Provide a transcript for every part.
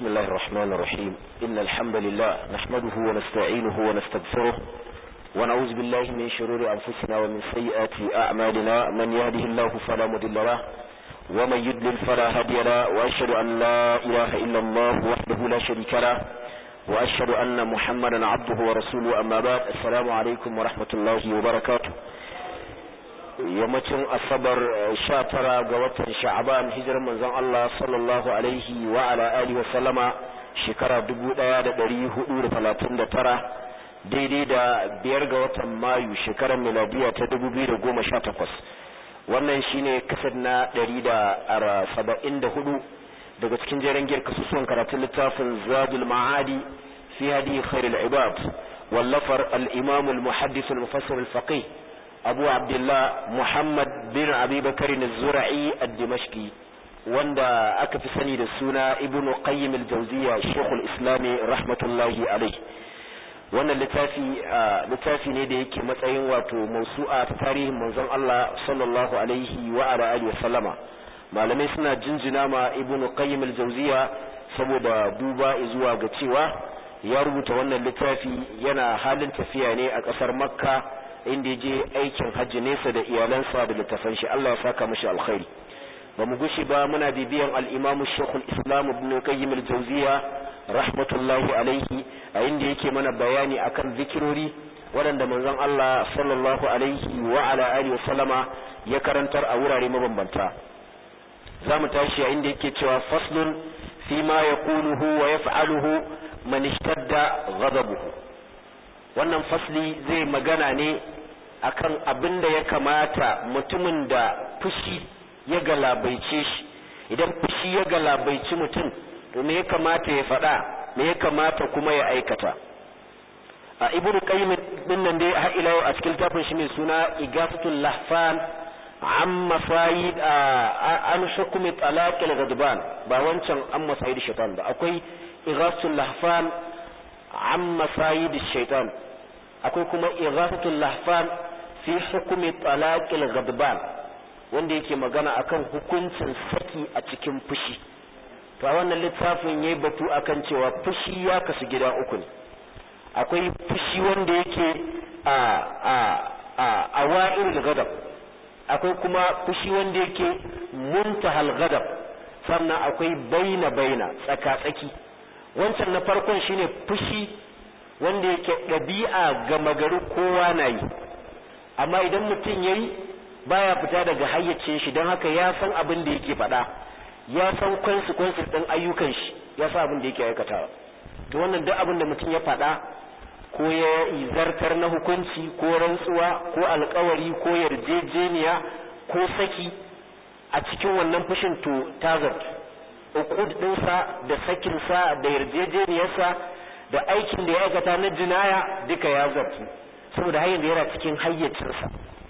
بسم الله الرحمن الرحيم إن الحمد لله نحمده ونستعينه ونستغفره ونعوذ بالله من شرور أنفسنا ومن سيئات أعمالنا من يهده الله فلا مضل له ومن يضلل فلا هادي له وأشهد أن لا إله إلا الله وحده لا شريك له وأشهد أن محمدا عبده ورسوله أما بعد السلام عليكم ورحمة الله وبركاته yammacin asabar sha tara ga watan sha'aban hijirar manzon Allah sallallahu alaihi wa ala alihi wa sallama shekara dubu ɗaya da ɗari hudu da talatin da tara daidai da biyar ga watan mayu shekarar miladiya ta dubu biyu da goma sha takwas wannan shine kasar na ɗari da saba'in da hudu daga cikin jeren giyar kasusuwan karatun littafin zadul ma'adi fi hadi khairul ibad wallafar al-imam al-muhaddis al-mufassir al-faqih abu abdullah muhammad bin abi bakari na zura'i a dimashki wanda aka fi sani da suna ibn qayyim al-jawziya shekul islami rahmatullahi alai wannan littafi littafi ne da yake matsayin wato mausu'a ta tarihin manzon Allah sallallahu alaihi wa ala alihi wa sallama malamai suna jinjina ma ibn qayyim al-jawziya saboda duba zuwa ga cewa ya rubuta wannan littafi yana halin tafiya ne a kasar makka inda ya je aikin hajji nesa da iyalansa da littafan shi Allah ya saka mashi alkhairi ba mu gushi ba muna bibiyan al-Imam Sheikhul Islam Ibn Qayyim al-Jawziyya rahmatullahi alaihi a inda yake mana bayani akan zikirori waɗanda manzon Allah sallallahu alaihi wa ala alihi wasallama ya karantar a wurare mabambanta zamu tashi a inda yake cewa faslun fi ma yaquluhu wa yaf'aluhu man ishtadda ghadabuhu wannan fasli zai magana ne akan abin da ya kamata mutumin da fushi ya galabaice shi idan fushi ya galabaici mutum to me ya kamata ya faɗa me ya kamata kuma ya aikata a ibnu qayyim din nan dai har ila a cikin tafin shi mai suna igafatul lahfan an masayid an hukumi talaqil ghadban ba wancan an masayid shaitan ba akwai igafatul lahfan an masayid shaitan akwai kuma ighasatul lahfan fi hukumi talaqil ghadban wanda yake magana akan hukuncin saki a cikin fushi to a wannan littafin yayi batu akan cewa fushi ya kasu gida uku ne akwai fushi wanda yake a a a awa'il ghadab akwai kuma fushi wanda yake muntahal ghadab sannan akwai baina baina tsaka tsaki wancan na farkon shine fushi wanda yake ɗabi'a gama gari kowa na yi amma idan mutum ya yi baya fita daga hayyacin shi don haka ya san abin da yake faɗa ya san kwansu kwansu ɗin ayyukan shi ya san abin da yake aikatawa to wannan duk abin da mutum ya faɗa ko ya zartar na hukunci ko rantsuwa ko alkawari ko yarjejeniya ko saki a cikin wannan fushin to tazart uqud ɗinsa da sakinsa da yarjejeniyarsa da aikin da ya aikata na jinaya duka ya zartu saboda har yanzu yana cikin hayyacinsa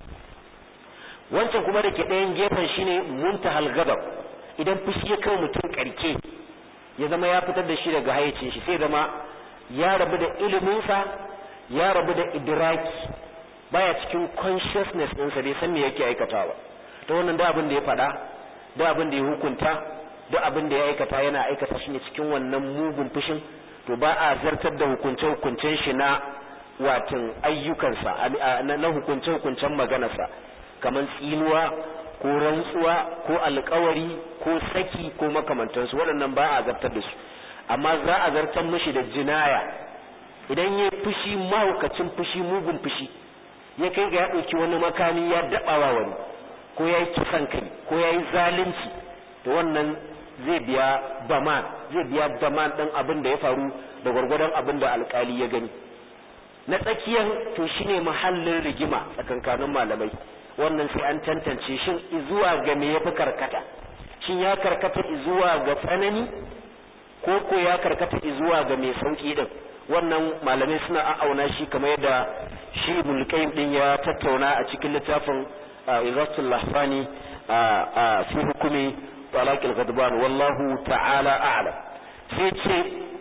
wancan kuma da ke ɗayan gefen shine muntahal gadab idan fushi ya kai mutum karke ya zama ya fitar da shi daga hayyacin shi sai zama ya rabu da iliminsa ya rabu da idraki baya cikin consciousness ɗinsa bai san me yake aikatawa ta wannan da abin da ya faɗa da abin da ya hukunta da abin da ya aikata yana aikata shi ne cikin wannan mugun fushin to ba a zartar da hukunce-hukuncen shi na watan ayyukansa na hukunce-hukuncen maganarsa kamar tsinuwa ko rantsuwa ko alkawari ko saki ko makamantansu waɗannan ba a zartar da su amma za a zartar mishi da jinaya idan ya fushi mahaukacin fushi mugun fushi ya kai ga ya ɗauki wani makami ya daɓawa wani ko ya yi kisan kai ko ya yi zalunci to wannan zai biya daman zai biya daman ɗin abin da ya faru da gwargwadon abin da alkali ya gani na tsakiyar to shine mahallin rigima tsakankanin malamai wannan sai an tantance shin izuwa ga me yafi karkata shin ya karkata izuwa ga tsanani ko ko ya karkata izuwa ga mai sauki din wannan malamai suna a'auna shi kamar yadda shi ibn qayyim din ya tattauna a cikin littafin Izatul Lahfani fi hukumi طلاق الغضبان والله تعالى أعلم سيتي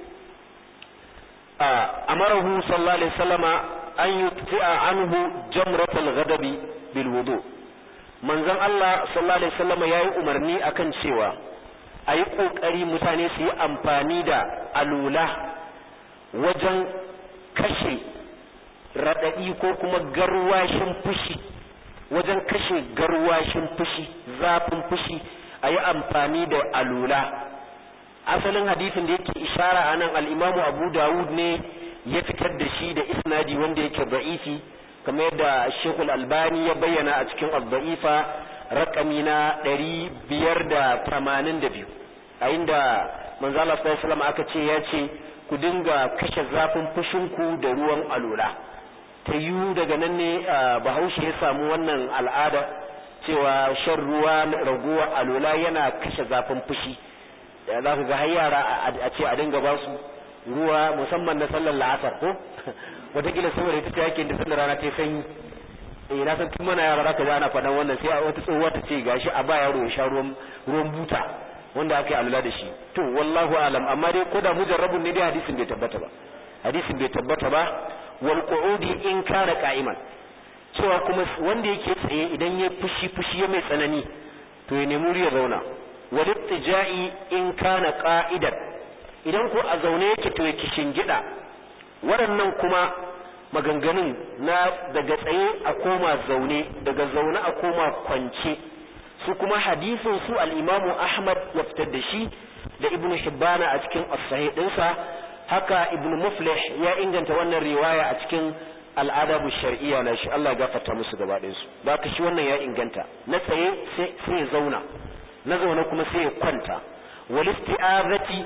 أمره صلى الله عليه وسلم أن يطفئ عنه جمرة الغضب بالوضوء من زن الله صلى الله عليه وسلم يا أمرني أكن سوى a yi ƙoƙari mutane su yi amfani da alula wajen kashe raɗaɗi ko kuma garwashin fushi wajen kashe garwashin fushi zafin fushi a yi amfani da alula asalin hadisin da yake ishara a nan al'imamu abu dawud ne ya fitar da shi da isnadi wanda yake ba'ifi kamar yadda shekul albani ya bayyana a cikin abba'ifa rakami na ɗari biyar da tamanin da biyu a inda manzala sallallahu aka ce ya ce ku dinga kashe zafin fushinku da ruwan alula ta yiwu daga nan ne bahaushe ya samu wannan al'ada cewa shan ruwa raguwa alula yana kashe zafin fushi za ka ga har yara a ce a dinga ba su ruwa musamman na sallar la'asar ko wataƙila saboda ita ta yake da sallar rana ta sanyi eh na san tun mana yara zaka ji ana faɗan wannan sai wata tsohuwa ta ce gashi a ba yaro ya sha ruwan ruwan buta wanda aka yi alula da shi to wallahu alam amma dai ko da mujarrabun ne dai hadisin bai tabbata ba hadisin bai tabbata ba wal qu'udi in kana qa'iman cewa kuma wanda yake tsaye idan ya fushi fushi ya mai tsanani to ya nemi ya zauna wal ittija'i in kana qa'idan idan ko a zaune yake to ya gida waɗannan kuma maganganun na daga tsaye a koma zaune daga zaune a koma kwance su kuma hadisin su al-imamu ahmad ya fitar da shi da ibnu hibbana a cikin as-sahih dinsa haka ibnu muflih ya inganta wannan riwaya a cikin al'adabu shar'iyya na shi Allah ya gafarta musu gaba ɗayan su da ka shi wannan ya inganta na tsaye sai ya zauna na zaune kuma sai ya kwanta wal isti'azati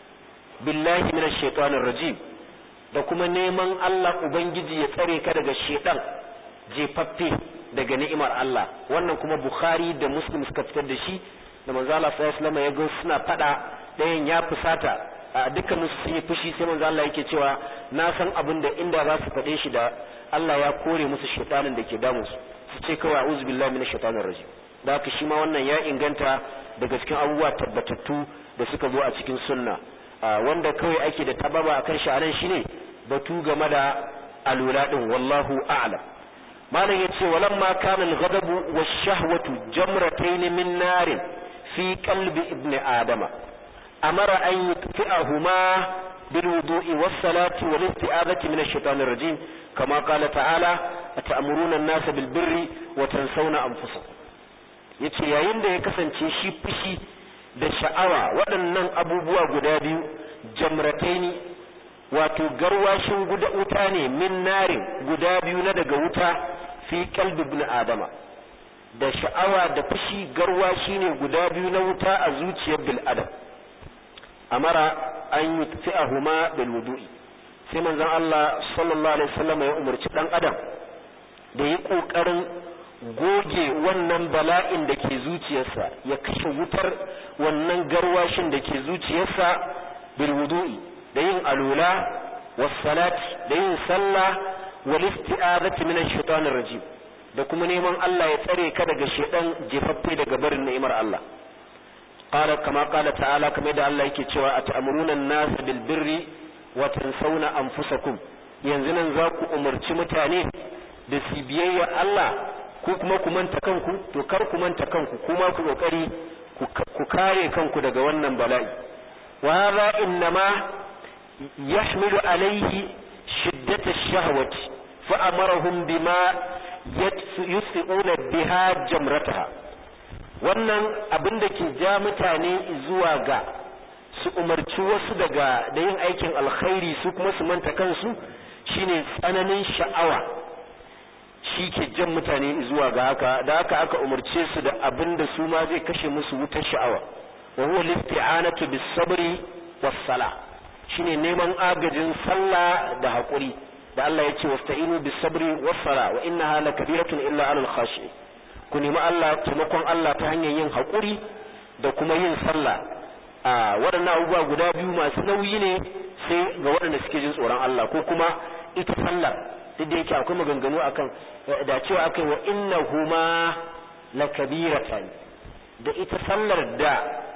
billahi minash shaitanir rajim da kuma neman Allah ubangiji ya tsare ka daga shedan jefaffe daga ni'imar Allah wannan kuma Bukhari da Muslim suka fitar da shi da manzo Allah sallallahu alaihi wasallam ya ga suna fada ɗayan ya fusata a dukkan su sun yi fushi sai manzo Allah yake cewa na san abin da inda za su faɗe shi da Allah ya kore musu shaytanin da ke damu su su ce kawai a'udhu billahi minash shaitanir rajim da haka shi ma wannan ya inganta daga cikin abubuwa tabbatattu da suka zo a cikin sunna wanda kawai ake da tababa akan shi anan shine batu game da alula din wallahu a'lam malam yace walamma kana al-ghadabu wash-shahwatu jamratayn min narin fi qalbi ibni adama amara an yutfi'ahuma bil wudu'i was-salati wal isti'adati min ash-shaytanir rajim kama qala ta'ala ata'muruna an-nasa bil birri wa tansawna anfusakum yace yayin da ya kasance shi fushi da sha'awa waɗannan abubuwa guda biyu jamrataini wato garwashin guda wuta ne min narin guda biyu na daga wuta fi kalbi ibn adama da sha'awa da fushi garwashi ne guda biyu na wuta a zuciyar bil adam amara an yutfi'ahuma bil wudu'i sai manzon Allah sallallahu alaihi wasallam ya umarci dan adam da yi kokarin goge wannan bala'in da ke zuciyarsa ya kashe wutar wannan garwashin da ke zuciyarsa bil wudu'i da yin alula was salati da yin sallah wal isti'azati min ash-shaytanir rajim da kuma neman Allah ya tsare ka daga shedan jefaffe daga barin ni'imar Allah qala kama qala ta'ala kamar da Allah yake cewa ata'muruna an-nas bil birri wa tansawna anfusakum yanzu nan za ku umarci mutane da su biyayya Allah ku kuma ku manta kanku to kar ku manta kanku kuma ku kokari ku kare kanku daga wannan bala'i wa hadha innama yahmilu alayhi shiddat ash-shahwati fa amarahum bima yusfi'una biha jamrataha wannan abin da ke ja mutane zuwa ga su umarci wasu daga da yin aikin alkhairi su kuma su manta kansu shine tsananin sha'awa shi ke jan mutane zuwa ga haka da haka aka umarce su da abin da su ma zai kashe musu wutar sha'awa wa huwa listi'anatu bis sabri was sala shine neman agajin sallah da hakuri da Allah ya ce wasta'inu bis sabri was sala wa innaha lakabiratun illa alal khashi ku nemi Allah taimakon Allah ta hanyar yin hakuri da kuma yin sallah a waɗannan abubuwa guda biyu masu nauyi ne sai ga waɗanda suke jin tsoron Allah ko kuma ita sallar duk da yake akwai maganganu akan da cewa akai wa innahuma lakabiratan da ita sallar da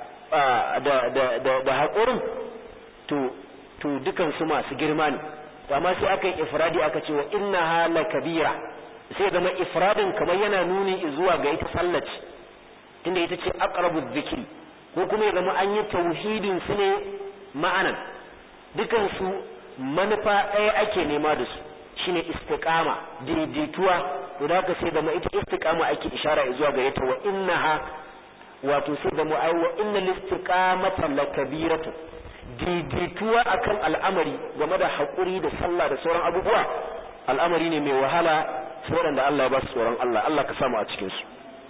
da da da, da haƙurin to to dukan su masu girma ne amma sai aka yi ifradi aka ce wa innaha lakabira sai zama ifradin kamar yana nuni zuwa ga ita sallar tunda ita ce aqrabu dhikri ko kuma ya zama an yi tauhidin su ne ma'anan dukan su manufa ɗaya ake nema da su shine istiqama daidaituwa to da haka sai zama ita istiqama ake ishara zuwa gare ta wa innaha wato sai da mu ai wa innal istiqamata lakabiratu daidaituwa akan al'amari game da haƙuri da sallah da sauran abubuwa al'amari ne mai wahala sai waɗanda Allah ya ba su tsoron Allah Allah ka samu a cikin su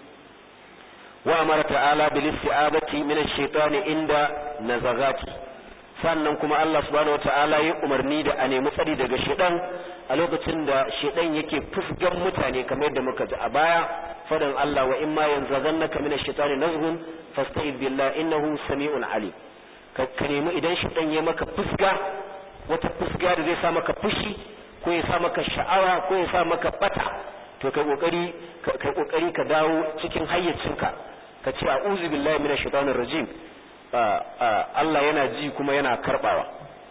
wa amara ta'ala bil isti'abati min ash-shaytani inda nazagati sannan kuma Allah subhanahu wata'ala ya umarni da a nemi tsari daga shedan a lokacin da shedan yake fusgan mutane kamar yadda muka ji a baya fadan Allah wa imma yanzaghannaka min ash-shaytani nazghun fasta'id billahi innahu sami'un alim ka nemi idan shedan ya maka fusga wata fusga da zai sa maka fushi ko ya sa maka sha'awa ko ya sa maka bata to kai kokari kai kokari ka dawo cikin hayyacinka ka ce a'udhu billahi minash shaitanir rajim Allah yana ji kuma yana karbawa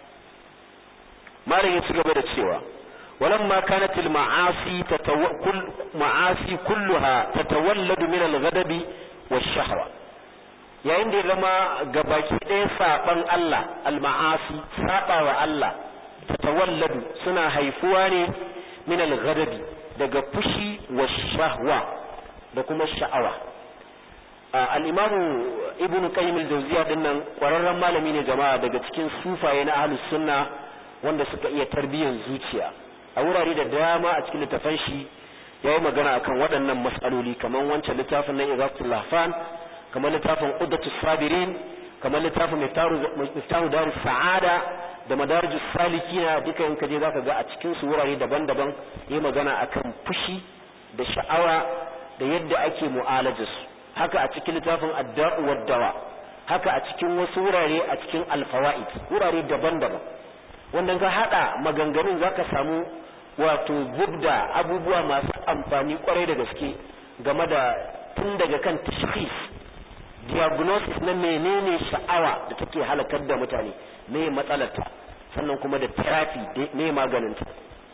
malam ya ci gaba da cewa walamma kanat al ma'asi tatawakkul ma'asi kulluha tatawalladu min al ghadabi wash shahwa yayin da ya zama gabaki ɗaya saban Allah al ma'asi sabawa Allah tatawalladu suna haifuwa ne min al ghadabi daga fushi wash shahwa da kuma sha'awa al'imamu ibn qayyim al-jawziya dinnan kwararren malami ne jama'a daga cikin sufaye na ahlus sunna wanda suka iya tarbiyyar zuciya a wurare da dama a cikin littafan shi yayi magana akan waɗannan mas'aloli kamar wancan littafin na Igatul Lahfan kamar littafin Uddatus Sabirin kamar littafin Miftahu Darus Sa'ada da Madarijus Salikina duka in kaje zaka ga a cikin su wurare daban-daban yayi magana akan fushi da sha'awa da yadda ake mu'alajarsu haka a cikin littafin adda'u waddawa haka a cikin wasu wurare a cikin alfawaid wurare daban-daban wanda ka hada maganganun zaka samu wato zubda abubuwa masu amfani kwarai da gaske game da tun daga kan tashkhis diagnosis na menene sha'awa da take halakar da mutane me matsalarta sannan kuma da therapy me maganinta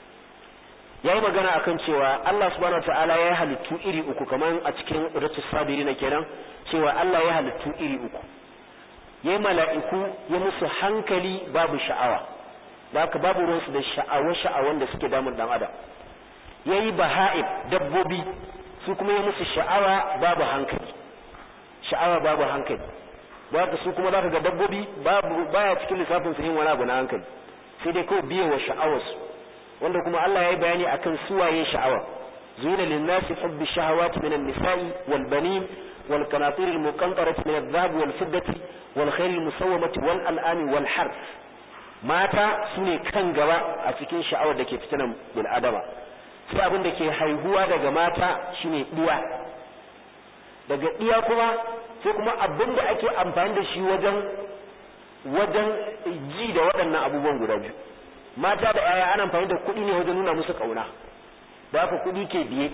ya yi magana akan cewa Allah subhanahu ta'ala ya halittu iri uku kamar a cikin ratus sabiri na kenan cewa Allah ya halittu iri uku ya yi mala'iku ya musu hankali babu sha'awa da haka babu ruwansu da sha'awa sha'awan da suke damun dan adam ya yi baha'ib dabbobi su kuma ya musu sha'awa babu hankali sha'awa babu hankali da haka su kuma za ka ga dabbobi babu baya cikin lissafin su yin wani abu na hankali sai dai kawai biye wa sha'awarsu wanda kuma Allah ya yi bayani akan suwaye sha'awa zuyina linnasi hubbi shahawati minan nisa'i wal banin wal qanatir al muqantarati min adh-dhahab wal fiddati wal khayl al musawwamati wal an'ami wal harf mata sune kan gaba a cikin sha'awar da ke fitinan bil adama sai abin da ke haihuwa daga mata shine diya daga diya kuma sai kuma abin da ake amfani da shi wajen wajen ji da waɗannan abubuwan guda biyu mata da yaya ana amfani da kuɗi ne wajen nuna musu ƙauna da haka kuɗi ke biye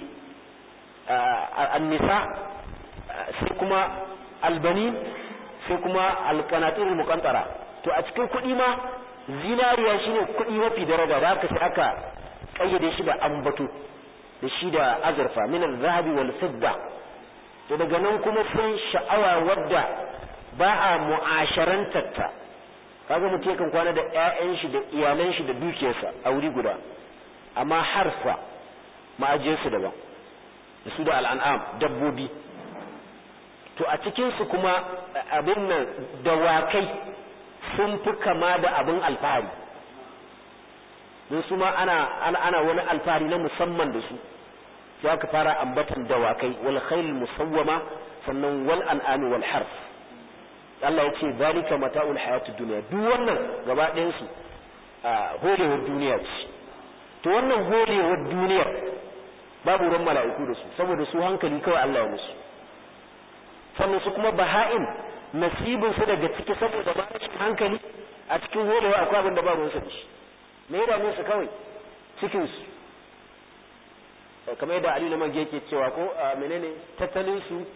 annisa sai kuma albani sai kuma alkanatir mukantara to a cikin kuɗi ma zinariya shine kuɗi mafi daraja da haka sai aka kayyade shi da ambato da shi da azurfa min al-zahabi wal fidda to daga nan kuma sai sha'awa wadda ba a mu'asharantar ta kaga mutum yakan kwana da ƴaƴan shi da iyalan shi da dukiyarsa a wuri guda amma harfa ma'ajiyar su daban da su da al'an'am dabbobi to a cikin su kuma abin nan dawakai sun fi kama da abin alfahari don su ma ana ana wani alfahari na musamman da su sai aka fara ambatan dawakai wal khayl musawwama sannan wal an'ami wal harf Allah ya ce zalika mata'ul hayatid dunya duk wannan gaba ɗayan su holewar duniya ce to wannan holewar duniyar babu ran mala'iku da su saboda su hankali kawai Allah ya musu sannan su kuma baha'in nasibin su daga ciki saboda ba hankali a cikin holewa akwai abin da ba ruwan su da shi me ya dame su kawai cikin su kamar yadda Ali Lamar yake cewa ko menene tattalin su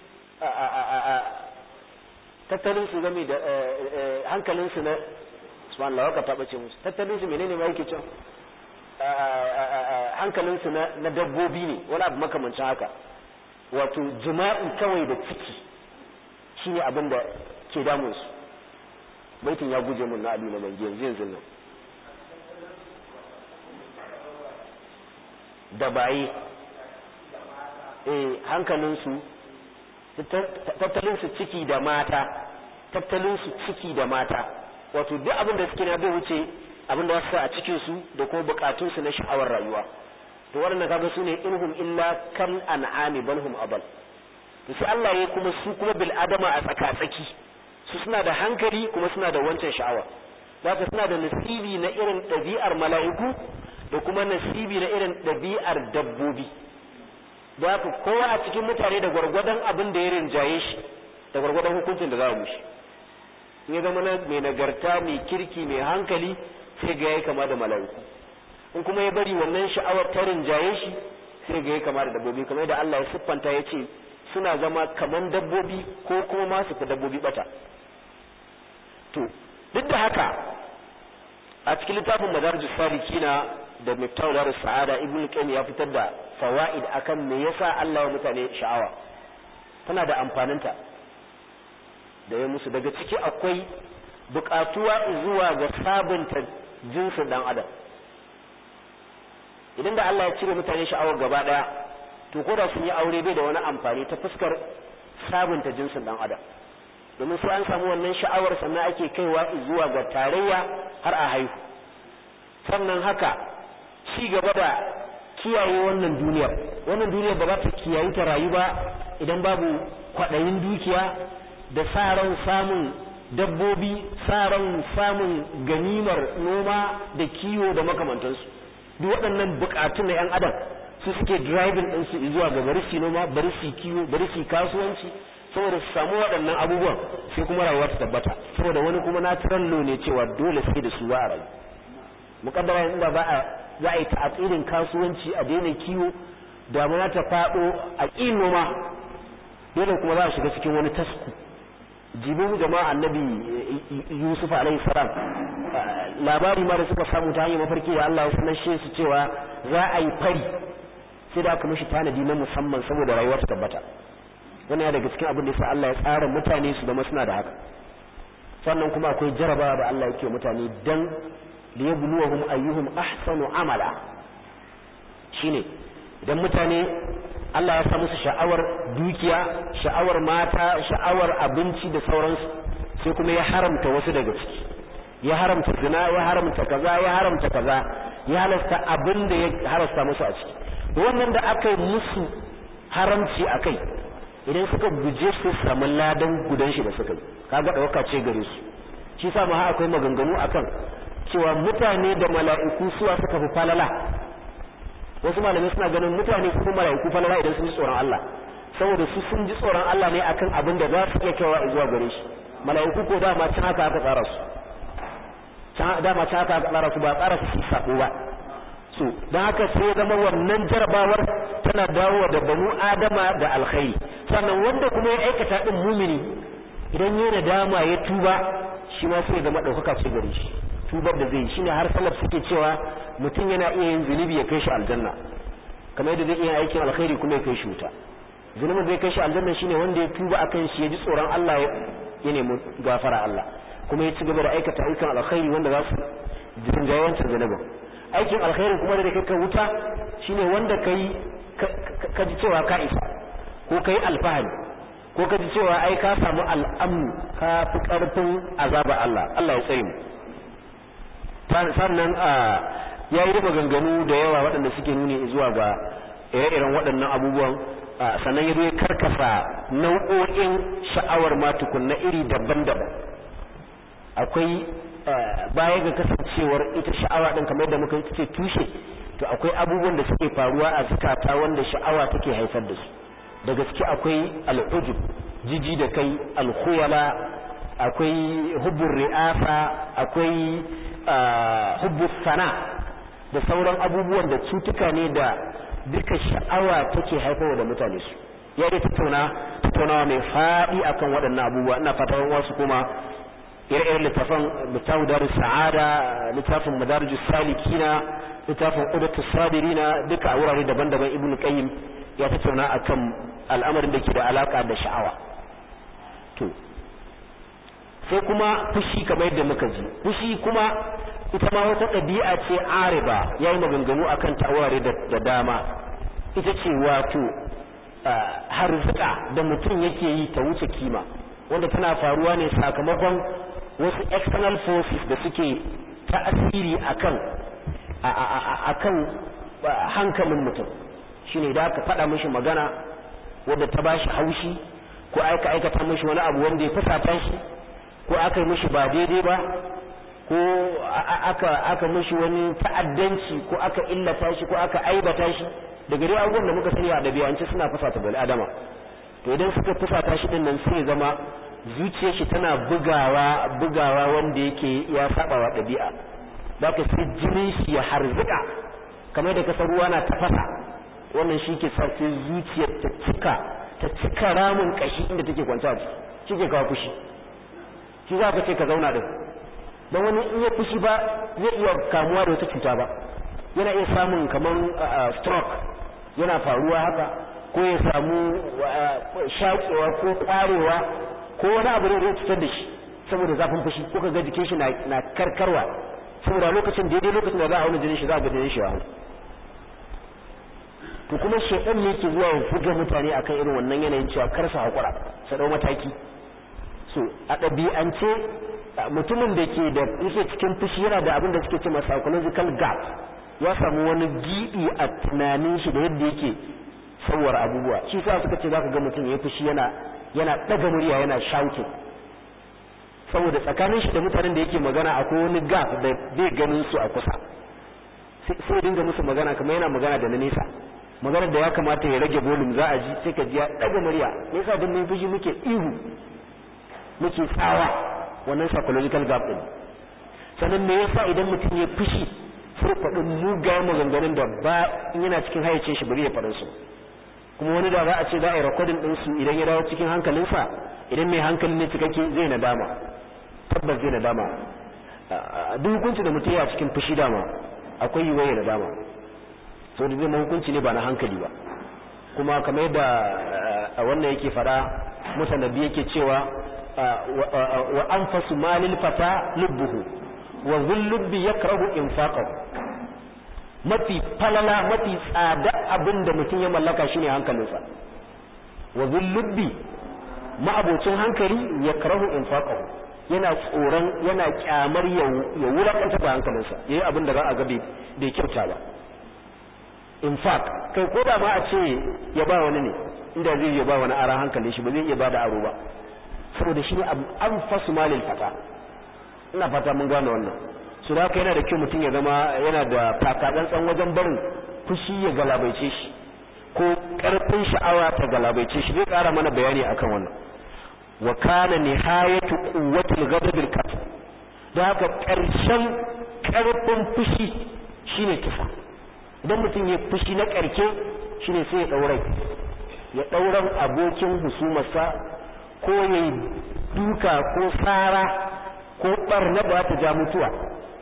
tattalin su game da hankalin su na subhanallah waka ta bace musu tattalin su menene ma yake cewa hankalin su na dabbobi ne wani abu makamancin haka wato jima'i kawai da ciki shine abin da ke damun su baitin ya guje mun na Ali na mangi yanzu yanzu nan da baye eh hankalinsu tattalinsu ciki da mata tattalinsu ciki da mata wato duk abin da suke na bai wuce abin da wasu a cikinsu da kuma bukatunsu na sha'awar rayuwa to waɗanda kaga su ne inhum illa kan an'ami balhum abal to sai Allah ya kuma su kuma bil adama a tsaka-tsaki su suna da hankali kuma suna da wancan sha'awa zaka suna da nasibi na irin ɗabi'ar mala'iku da kuma nasibi na irin ɗabi'ar dabbobi da haka kowa a cikin mutane da gwargwadon abin da ya rinjaye shi da gwargwadon hukuncin da za mu shi in ya zama mai nagarta mai kirki mai hankali sai ga yayi kama da mala'iku in kuma ya bari wannan sha'awar ta rinjaye shi sai ga yayi kama da dabbobi kamar da Allah ya siffanta ya ce suna zama kaman dabbobi ko kuma ma su fi dabbobi bata to duk da haka a cikin littafin madarijus salikina da miftahul darus sa'ada ibnu qayyim ya fitar da fawaid akan me yasa Allah ya mutane sha'awa tana da amfaninta da ya musu daga ciki akwai bukatuwa zuwa ga sabunta jinsin dan adam idan da Allah ya cire mutane sha'awar gaba daya to ko da sun yi aure bai da wani amfani ta fuskar sabunta jinsin dan adam domin sai an samu wannan sha'awar sannan ake kaiwa zuwa ga tarayya har a haihu sannan haka ci gaba da kiyaye wannan duniyar wannan duniyar ba za ta kiyayi ta rayu ba idan babu kwaɗayin dukiya da sa ran samun dabbobi sa ran samun ganimar noma da kiwo da makamantansu duk waɗannan buƙatun na 'yan adam su suke driving ɗinsu zuwa ga bari su noma bari su kiwo bari su kasuwanci saboda su samu waɗannan abubuwan sai kuma rayuwa ta tabbata saboda wani kuma natural law ne cewa dole sai da su ba a rayu muƙaddara inda ba a za a yi ta'atsirin kasuwanci a daina kiwo damuna ta faɗo a ƙin noma dole kuma za a shiga cikin wani tasku jibin jama'a annabi yusuf alaihi salam labari ma da suka samu ta hanyar mafarki da Allah ya sanashe su cewa za a yi fari sai da aka mishi tanadi na musamman saboda rayuwa ta tabbata wannan ya daga cikin abin da yasa Allah ya tsara mutane su zama suna da haka sannan kuma akwai jarabawa da Allah yake mutane dan liyabluwahum ayyuhum ahsanu amala shine idan mutane Allah ya sa musu sha'awar dukiya sha'awar mata sha'awar abinci da sauransu sai kuma ya haramta wasu daga ciki ya haramta zina ya haramta kaza ya haramta kaza ya halasta abin da ya harasta musu a ciki wannan da aka yi musu haramci a kai idan suka guje su samu ladan gudan shi da suka yi kaga ɗauka ce gare su shi sa ma akwai maganganu akan cewa mutane da mala'iku suwa suka fi falala wasu malamai suna ganin mutane su mala'iku falala idan sun ji tsoron Allah saboda su sun ji tsoron Allah ne akan abin da za su iya kaiwa zuwa gare shi mala'iku ko dama can haka aka tsara su dama can haka aka tsara su ba tsara su sako ba so don haka sai ya zama wannan jarabawar tana dawowa da banu adama da alkhairi sannan wanda kuma ya aikata din mumini idan ya nadama ya tuba shi ma sai ya zama ɗaukaka ce gare shi tubar da zai shine har salaf suke cewa mutum yana iya yin zunubi ya kai shi aljanna kamar yadda zai iya aikin alkhairi kuma ya kai shi wuta zunubin zai kai shi aljanna shine wanda ya tuba akan shi ya ji tsoron Allah ya nemi gafara Allah kuma ya ci gaba da aikata aikin alkhairi wanda za su jinjaye wancan zunubin aikin alkhairi kuma da kai ka wuta shine wanda kai ka ji cewa ka isa ko kai alfahari ko ka ji cewa ai ka samu al'amu ka fi karfin azaba Allah Allah ya tsare mu sannan ya yi maganganu da yawa waɗanda suke nuni zuwa ga ire-iren waɗannan abubuwan sannan ya ya karkasa nau'o'in sha'awar matukun na iri daban-daban akwai baya ga kasancewar ita sha'awa ɗin kamar yadda muka ce tushe to akwai abubuwan da suke faruwa a zukata wanda sha'awa take haifar da su da gaske akwai al'ujub jiji da kai alkhuyala akwai hubbun ri'asa akwai hubbus sana da sauran abubuwan da cutuka ne da duka sha'awa take haifarwa da mutane su ya dai tattauna tattaunawa mai faɗi akan waɗannan abubuwa ina fatan wasu kuma ire-iren littafin littafin darus sa'ada littafin madarijus salikina littafin udatus sadirina duka a wurare daban-daban ibnu qayyim ya tattauna akan al'amarin da ke da alaka da sha'awa to sai kuma fushi kamar yadda muka ji fushi kuma ita ma wata ɗabi'a ce ariba ya yi maganganu a kan ta'aware da dama ita ce wato harzuka da mutum yake yi ta wuce kima wanda tana faruwa ne sakamakon wasu external forces da suke ta'asiri akan akan hankalin mutum shine da aka faɗa mishi magana wadda ta bashi haushi ko aka aikata mishi wani abu wanda ya fusata shi ko aka yi mishi ba daidai ba ko aka aka mishi wani ta'addanci ko aka illata shi ko aka aibata shi daga dai abubuwan da muka sani a ɗabi'ance suna fusata bil adama to idan suka fusata shi din nan sai zama zuciyar shi tana bugawa bugawa wanda yake ya saba wa ɗabi'a zaka sai jinin shi ya harzuka kamar da kasar ruwa na tafasa wannan shi ke sa sai zuciyar ta cika ta cika ramin kashi inda take kwanta shi ke kawo fushi shi za ka ce ka zauna din don wani in ya fushi ba zai iya kamuwa da wata cuta ba yana iya samun kamar stroke yana faruwa haka ko ya samu shaƙewa ko ƙwarewa ko wani abu da zai cutar da shi saboda zafin fushi ko ka ga jikin shi na karkarwa saboda lokacin daidai lokacin da za a wani jinin shi za a ga jinin shi wa to kuma shedan ne ke zuwa ya fuga mutane akan irin wannan yanayin cewa kar su hakura su dau mataki so a ɗabi'ance mutumin da ke da yake cikin fushi yana da abin da suke cewa psychological gap ya samu wani gibi a tunanin shi da yadda yake sauwar abubuwa shi sa suka ce zaka ga mutum ya fushi yana yana daga murya yana shouting saboda tsakanin shi da mutanen da yake magana akwai wani gap da bai ganin su a kusa sai dinga musu magana kamar yana magana da na nesa magana da ya kamata ya rage volume za a ji sai ka ji ya daga murya me yasa duk mun fushi muke ihu muke tsawa wannan psychological gap din sannan me yasa idan mutum ya fushi sai faɗin mugayen maganganun da ba in yana cikin hayyacin shi bari ya faɗin su kuma wani da za a ce za a yi recording din su idan ya dawo cikin hankalinsa idan mai hankali ne cikakke zai nadama tabbas zai nadama duk hukunci da mutum ya cikin fushi dama akwai yiwuwar ya nadama so da zai hukunci ne ba na hankali ba kuma kamar yadda wannan yake fada musanabi yake cewa wa anfasu malil fata lubbuhu wa zullubbi yakrahu infaqahu mafi falala mafi tsada abin da mutum ya mallaka shine hankalinsa wa zullubbi ma'abocin hankali yakrahu infaqahu yana tsoron yana kyamar ya wulakanta da hankalinsa yayi abin da za a ga bai kyauta ba in fact kai ko da ma a ce ya ba wani ne inda zai ya ba wani ara hankalin shi ba zai iya ba da aro ba saboda shi ne an fasu malil fata ina fata mun gane wannan su da yana da kyau mutum ya zama yana da takatsantsan wajen barin fushi ya galabaice shi ko karfin sha'awa ta galabaice shi zai kara mana bayani akan wannan wa kana nihayatu quwwatil ghadabil qatl da haka karshen karfin fushi shine kisa idan mutum ya fushi na karke shine sai ya daurai ya dauran abokin husumarsa ko ya duka ko tsara ko barna ba ta ja mutuwa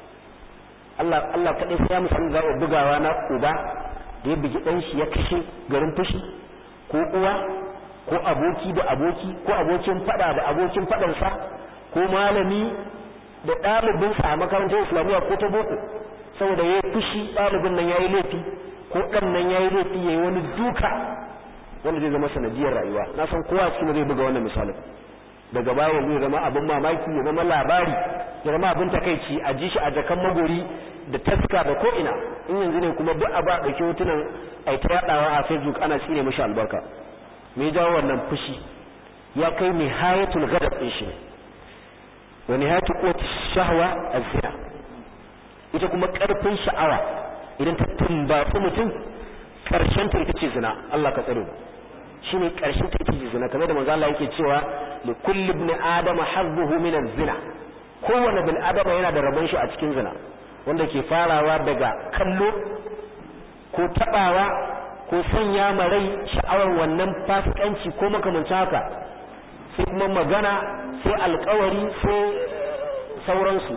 Allah Allah kaɗai sai ya musamman za a bugawa na uba da ya bugi ɗan shi ya kashe garin fushi ko uwa ko aboki da aboki ko abokin faɗa da abokin faɗansa ko malami da ɗalibinsa a makarantar islamiyya ko ta boko saboda ya fushi ɗalibin nan ya yi laifi ko ɗan nan ya yi laifi ya yi wani duka wanda zai zama sanadiyar rayuwa na san kowa cikin zai buga wannan misalin daga baya zai zama abin mamaki ya zama labari ya zama abin takaici a ji shi a jakan magori da taska da ko ina in yanzu ne kuma duk abu a ɗauki hotunan a ta yaɗawa a facebook ana tsine mashi albarka me jawo wannan fushi ya kai nihayatul gadab ɗin shi wa nihayatul quwwati shahwa az-zina ita kuma ƙarfin sha'awa idan ta tumbatsu mutum ƙarshen ta ita ce zina Allah ka tsare shine ƙarshen ta ita ce zina kamar da manzo Allah yake cewa li kulli ibn adama hazzuhu min az-zina kowanne bil adama yana da rabon shi a cikin zina wanda ke farawa daga kallo ko tabawa ko sanya ma rai sha'awar wannan fasikanci ko makamancin haka sai kuma magana sai alkawari sai sauransu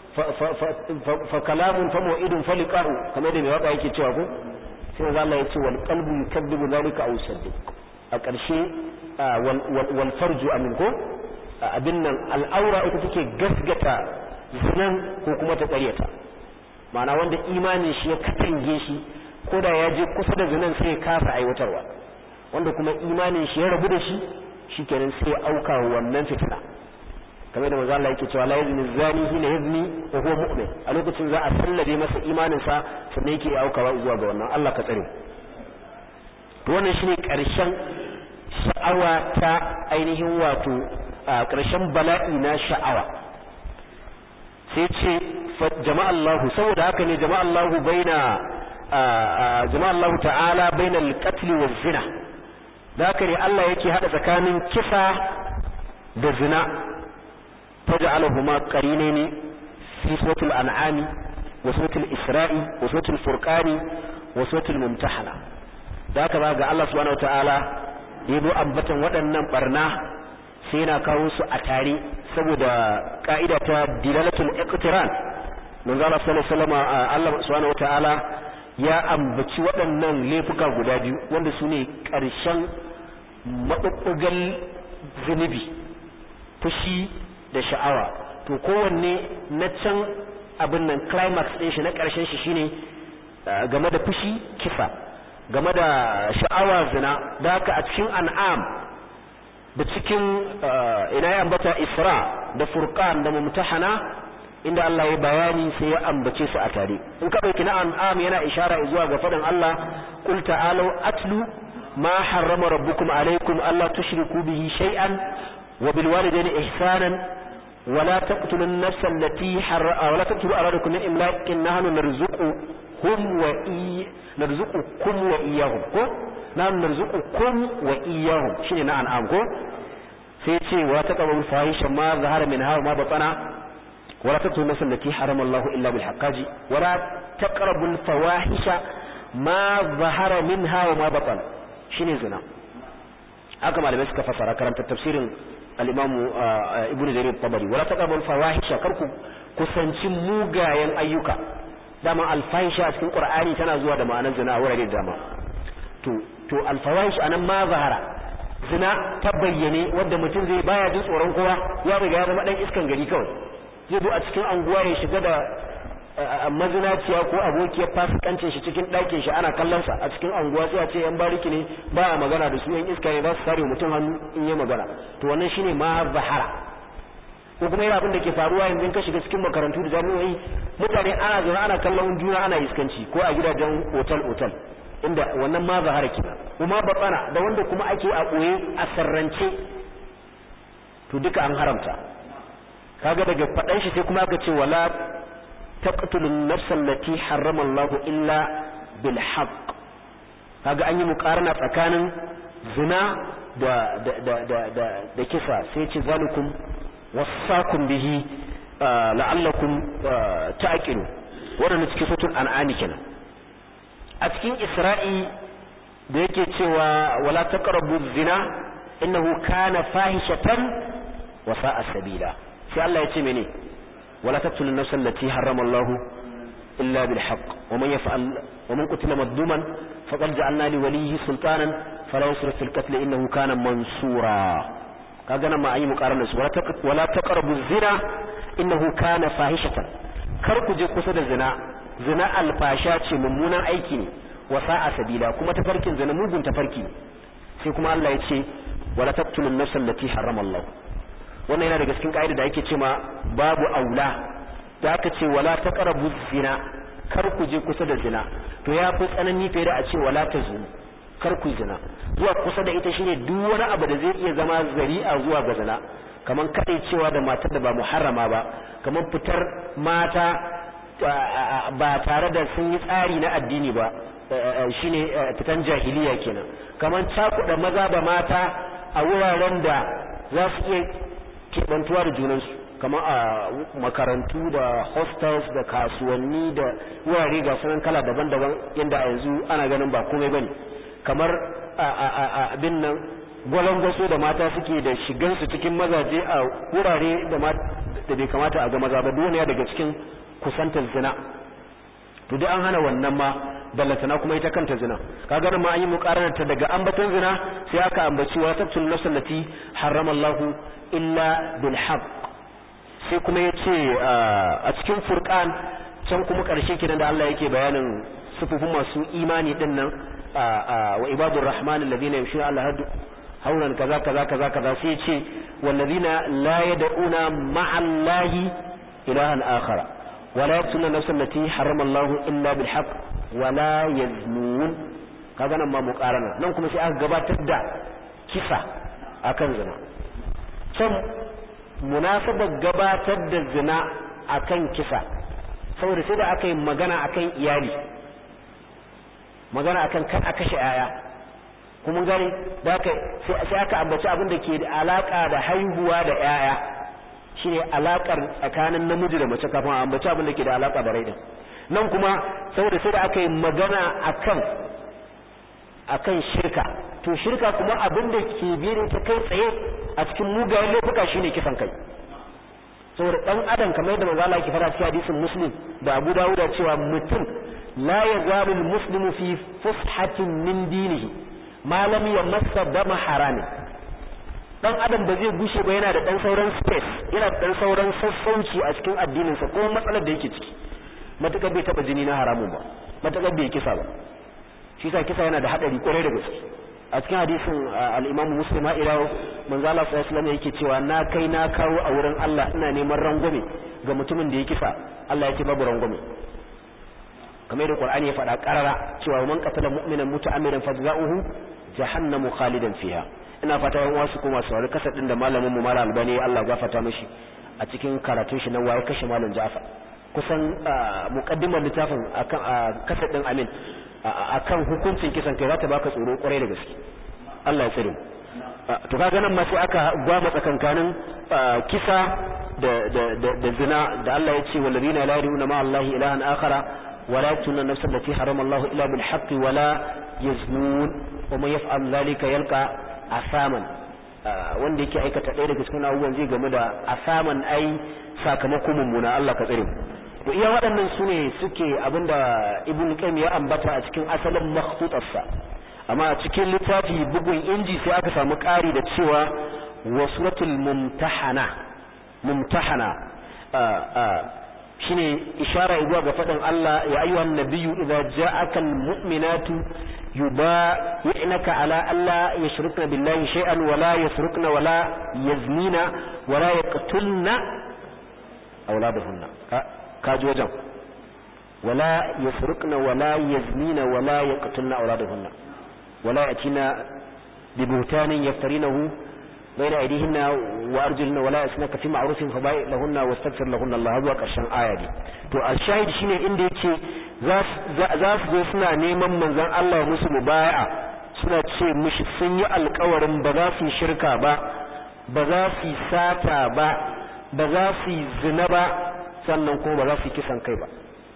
fa kalamun fa mu'idun fa liqa'u kamar da mai waka yake cewa ko sai manzo Allah ya ce wal qalbu yukadibu zalika aw yusaddiq a ƙarshe wal farju amin ko abin nan al'aura ita take gasgata zinan ko kuma ta ƙaryata ma'ana wanda imanin shi ya katange shi ko da ya je kusa da zinan sai ya kasa aiwatarwa wanda kuma imanin shi ya rabu da shi shikenan sai ya auka wannan fitina kamar da manzo Allah yake cewa la yazni zani hina yazni wa huwa mu'min a lokacin za a sallabe masa imanin sa sannan yake aukawa zuwa ga wannan Allah ka tsare to wannan shine karshen sha'awa ta ainihin wato karshen bala'i na sha'awa sai ce jama'a Allah saboda haka ne jama'a Allah baina jama'a Allah ta'ala baina al-qatl wa zina da haka ne Allah yake hada tsakanin kisa da zina فجعلهما قرينين في سورة الأنعام وسورة الإسراء وسورة الفرقان وسورة الممتحنة ذاك بقى الله سبحانه وتعالى يبو أنبتا waɗannan barna sai yana kawo su a tare saboda ka'ida ta dilalatul iqtiran manzo Allah sallallahu alaihi wasallam Allah subhanahu wataala ya ambaci waɗannan laifuka guda biyu wanda su ne ƙarshen maɓuɓɓugan zunubi fushi da sha'awa to kowanne na can abin nan climax ɗin shi na ƙarshen shi shine game da fushi kisa game da sha'awa zina da haka a cikin an'am da cikin ina ya ambata isra da furqan da mumtahana inda Allah ya bayani sai ya ambace su a tare in ka dauki na an'am yana ishara zuwa ga fadin Allah qul ta'alu atlu ma harrama rabbukum alaykum alla tushriku bihi shay'an wa bil walidayni ihsanan ولا تقتلوا النفس التي حر ولا تقتلوا أولادكم من إملاق نحن نرزقهم وإي نرزقكم وإياهم كو نحن نرزقكم وإياهم شنو نعم أم كو سيتي ولا تقربوا الفاحشة ما ظهر منها وما بطن ولا تقتلوا النفس التي حرم الله إلا بالحق ولا تقربوا الفواحش ما ظهر منها وما بطن شنو زنا haka malamai suka fassara karanta tafsirin al-imamu ibn jarir tabari wala taqrabu al-fawahisha karku kusanci mugayen ayyuka dama al-fahisha cikin qur'ani tana zuwa da ma'anar zina a wurare da dama to to al-fawahish anan ma zahara zina ta bayyane wanda mutum zai baya jin tsoron kowa ya riga ya zama dan iskan gari kawai zai zo a cikin anguwa ya shiga da mazinaciya ko abokiyar fasikancin shi cikin ɗakin shi ana kallon sa a cikin anguwa sai a ce yan bariki ne ba a magana da su yan iska ne za su sare mutum hannu in yi magana to wannan shine ma zahara ko kuma yana abin da ke faruwa yanzu ka shiga cikin makarantu da jami'o'i mutane ana zaune ana kallon juna ana iskanci ko a gidajen otal otal inda wannan ma zahara kina kuma batsana da wanda kuma ake a ɓoye a sarrance to duka an haramta kaga daga faɗan shi sai kuma aka ce wala تقتل النفس التي حرم الله إلا بالحق kaga an yi mukarana tsakanin zina da da da da da, da kisa sai ce zalikum wasakum bihi la'allakum ta'qilu wannan cikin sutun an'ami kenan a cikin isra'i da yake cewa wala taqrabu zina innahu kana fahishatan wa sa'a sabila sai Allah ya ce mene ولا تقتلوا النفس التي حرم الله إلا بالحق ومن يفعل ومن قتل مظلوما فقد جعلنا لوليه سلطانا فلا يسرف في القتل إنه كان منصورا كاغنا ما أي مقارنة ولا تقربوا الزنا إنه كان فاحشة كركو جي قصد الزنا زنا الفاشات ممونا أيكي وساء سبيلا كما تفركين زنا موجن تفركين سيكما الله يتشي ولا تقتلوا النفس التي حرم الله wannan yana daga cikin ka'ida da ake cewa babu aula da aka ce wala taqrabu zina kar ku je kusa da zina to ya fi tsanani fiye da a ce wala tazunu kar ku zina zuwa kusa da ita shine duk wani abu da zai iya zama zari'a zuwa ga zina kaman kadai cewa da matar da ba muharrama ba kaman fitar mata ba tare da sun yi tsari na addini ba shine fitan jahiliya kenan kaman cakuɗa maza da mata a wuraren da za su iya keɓantuwa da junansu kamar a makarantu da hostels da kasuwanni da wurare ga sunan kala daban-daban inda a yanzu ana ganin ba komai bane kamar abin nan gwalangwaso da mata suke da shigansu cikin mazaje a wurare da bai kamata a ga maza ba duniya daga cikin kusantar zina to duk an hana wannan ma ballatana kuma ita kanta zina kaga nan ma an yi muqaranar ta daga ambaton zina sai aka ambaci wa taqtul nafs allati harrama Allah illa bil haqq sai kuma yace a cikin furqan can kuma karshe kidan da Allah yake bayanin sufufin masu imani din nan wa ibadur rahman alladhina yamshuna ala hadu haunan kaza kaza kaza kaza sai yace walladhina la yad'una ma'a allahi ilahan akhara ولا يقتلون النفس التي حرم الله إلا بالحق ولا يزنون kaga nan ma muqarana nan kuma sai aka gabatar da kisa akan zina can munasabar gabatar da zina akan kisa saboda sai da aka yi magana akan iyali magana akan kan aka kashe yaya kuma gani da sai aka ambaci abin da ke da alaka da haihuwa da yaya shine alakar tsakanin namiji da mace kafin a ambaci abin da ke da alaka da rai din nan kuma saboda sai da aka yi magana akan akan shirka to shirka kuma abin da ke biye ta kai tsaye a cikin mugayen laifuka shine kisan kai saboda dan adam kamar yadda manzo Allah yake fara cikin hadisin muslim da Abu Dawud cewa mutum la yazalu muslimu fi fushatin min dinihi ma lam yamassa dama haramin dan adam ba zai gushe ba yana da dan sauran space yana da dan sauran sassauci a cikin addininsa ko matsalar da yake ciki matakar bai taba jini na haramun ba matakar bai kisa ba shi sa kisa yana da hadari kwarai da gaske a cikin hadisin al-Imam Muslim ila manzo Allah sallallahu alaihi wasallam yake cewa na kai na kawo a wurin Allah ina neman rangwame ga mutumin da ya kisa Allah yake babu rangwame kamar da Qur'ani ya faɗa karara cewa man qatala mu'minan muta'ammidan fajza'uhu jahannamu khalidan fiha ina fata yan wasu kuma saurari kasar din da malamin mu malam albani Allah gafarta mishi a cikin karatun shi na waye kashe malam Ja'far kusan muqaddimar littafin akan kasar din Amin akan hukuncin kisan kai zata baka tsoro kwarai da gaske Allah ya tsare to kaga nan ma sai aka gwama tsakankanin kisa da da da zina da Allah ya ce walladina la yaruna ma Allah ilahan akhara ولا يقتلون النفس التي حرم الله إلا بالحق ولا يزنون ومن يفعل ذلك يلقى asaman wanda yake aikata ɗaya daga cikin abubuwan zai game da asaman ai sakamakon mummuna Allah ka tsare to iya waɗannan su ne suke abinda ibn qayyim ya ambata a cikin asalin makhtutarsa amma a cikin littafi bugun inji sai aka samu ƙari da cewa wa suratul mumtahana mumtahana shine ishara zuwa ga faɗin Allah ya ayyuhan nabiyyu idza ja'aka almu'minatu يبايعنك على ألا يشركن بالله شيئا ولا يسرقن ولا يزنين ولا يقتلن أولادهن كاج وجم ولا يسرقن ولا يزنين ولا يقتلن أولادهن ولا يأتين ببهتان يفترينه بين أيديهن وأرجلهن ولا يسنك في معروف فبايع لهن واستغفر لهن الله هذا كرشان آية دي to الشاهد shine inda yake za su zo suna neman manzon Allah musu mubaya'a suna ce mishi sun yi alkawarin ba za su yi shirka ba ba za su yi sata ba ba za su yi zina ba sannan kuma ba za su yi kisan kai ba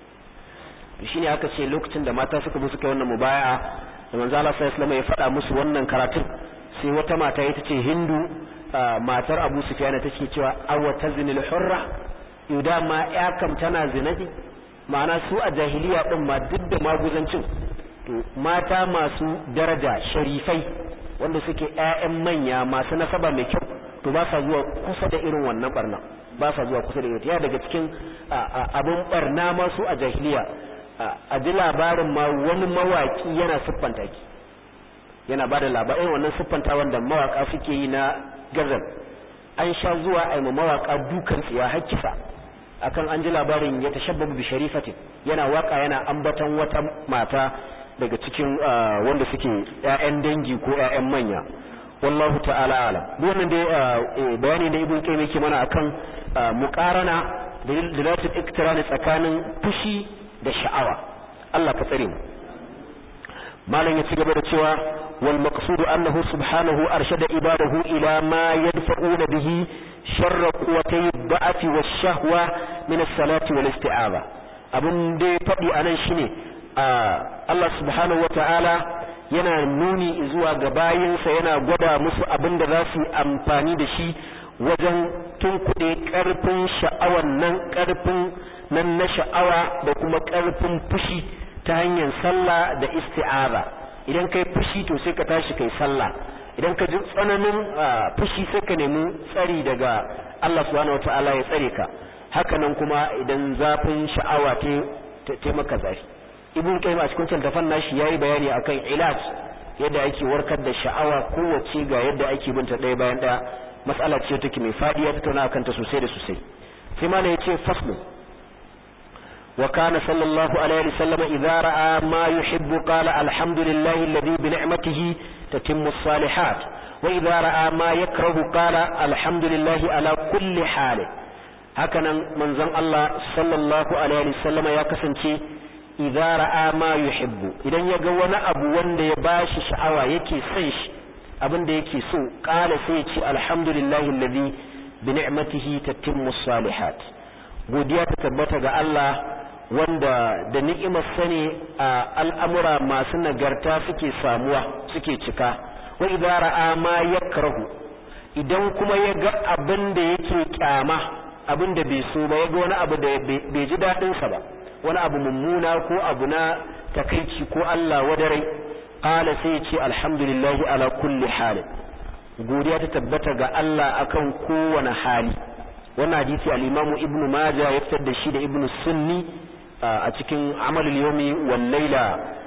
shine aka ce lokacin da mata suka zo suka yi wannan mubaya'a da manzo Allah sallallahu alaihi ya faɗa musu wannan karatun sai wata mata ita ce Hindu matar Abu Sufyan take cewa aw tazinil hurra yuda ma ya kam tana zina ne ma'ana su a jahiliya din ma duk da maguzancin to mata masu daraja sharifai wanda suke ƴaƴan manya masu nasaba mai kyau to ba sa zuwa kusa da irin wannan barna ba sa zuwa kusa da irin ya daga cikin abin barna ma su a jahiliya a ji labarin ma wani mawaki yana siffanta ki yana ba da labarin wannan siffanta wanda mawaka suke yi na gazal an sha zuwa a yi mawaka dukan tsiya har kisa akan an ji labarin ya tashabbabu bi sharifatin yana waka yana ambaton wata mata daga cikin wanda suke ƴaƴan dangi ko ƴaƴan manya wallahu ta'ala alam duk wannan dai bayani da ibn qayyim yake mana akan muqarana da dalatul iktirani tsakanin fushi da sha'awa Allah ka tsare mu malam ya ci gaba da cewa wal maqsudu annahu subhanahu arshada ibadahu ila ma yadfa'una bihi sharra quwwatay da'af wash shahwa min as-salati wal isti'aza abun da ya fadi anan shine Allah subhanahu wata'ala yana nuni zuwa ga bayinsa yana gwada musu abin da za su yi amfani da shi wajen tunkuɗe ƙarfin sha'awan nan ƙarfin nan na sha'awa da kuma ƙarfin fushi ta hanyar sallah da isti'aza idan kai fushi to sai ka tashi kai sallah idan ka ji tsananin fushi sai ka nemi tsari daga Allah subhanahu wataala ya tsare ka haka nan kuma idan zafin sha'awa ta maka zafi ibn qayyim a cikin tafan nashi yayi bayani akan ilaj yadda ake warkar da sha'awa kowace ga yadda ake binta ɗaya bayan ɗaya mas'ala ce take mai fadi ya tattauna akan ta sosai da sosai sai malai yace faslu wa kana sallallahu alaihi wasallam idza ra'a ma yuhibbu qala alhamdulillahi alladhi bi ni'matihi tatimmu as-salihat wa idza ra'a ma yakrahu qala alhamdulillahi ala kulli hal hakanan manzon Allah sallallahu alaihi wasallam ya kasance idza ra'a ma yuhibbu idan ya ga wani abu wanda ya bashi sha'awa yake son shi abin da yake so kala sai ya ce alhamdulillahi alladhi bi ni'matihi tatimmu salihat godiya ta tabbata ga Allah wanda da ni'imar sane a al'amura masu nagarta suke samuwa suke cika wa idza ra'a ma yakrahu idan kuma ya ga abin da yake kyama abin da bai so ba ya ga wani abu da bai ji dadin sa ba wani abu mummuna ko abu na takaici ko Allah wadarai qala sai ya ce alhamdulillahi ala kulli hal godiya ta tabbata ga Allah akan kowane hali wannan hadisi al-Imam Ibn Majah ya fitar da shi da Ibn Sunni a cikin Amalul Yawmi wal Layla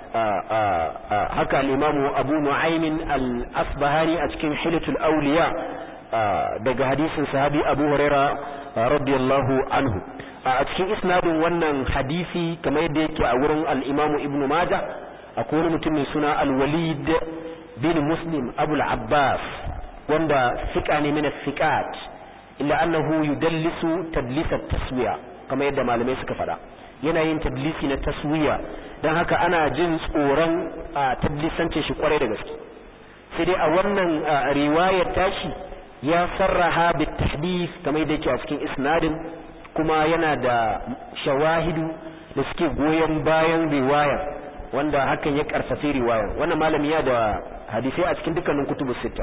haka al-Imam Abu Nu'aym al-Asbahani a cikin Hilatul Awliya daga hadisin sahabi Abu Huraira radiyallahu anhu a cikin isnadin wannan hadisi kamar yadda yake a wurin al-Imam Ibn Majah akwai wani mutum mai suna al-Walid bin Muslim Abu al-Abbas wanda fiqa ne min fiqat illa annahu yudallisu tadlis at-taswiya kamar yadda malamai suka faɗa yana yin tadlisi na taswiya dan haka ana jin tsoron tadlisance shi kwarai da gaske sai dai a wannan riwayar tashi ya sarraha bit tahdith kamar yadda yake a cikin isnadin kuma yana da shawahidu da suke goyon bayan riwayar wanda hakan ya karfafe riwayar wannan malami ya da hadisai a cikin dukkanin kutubus sita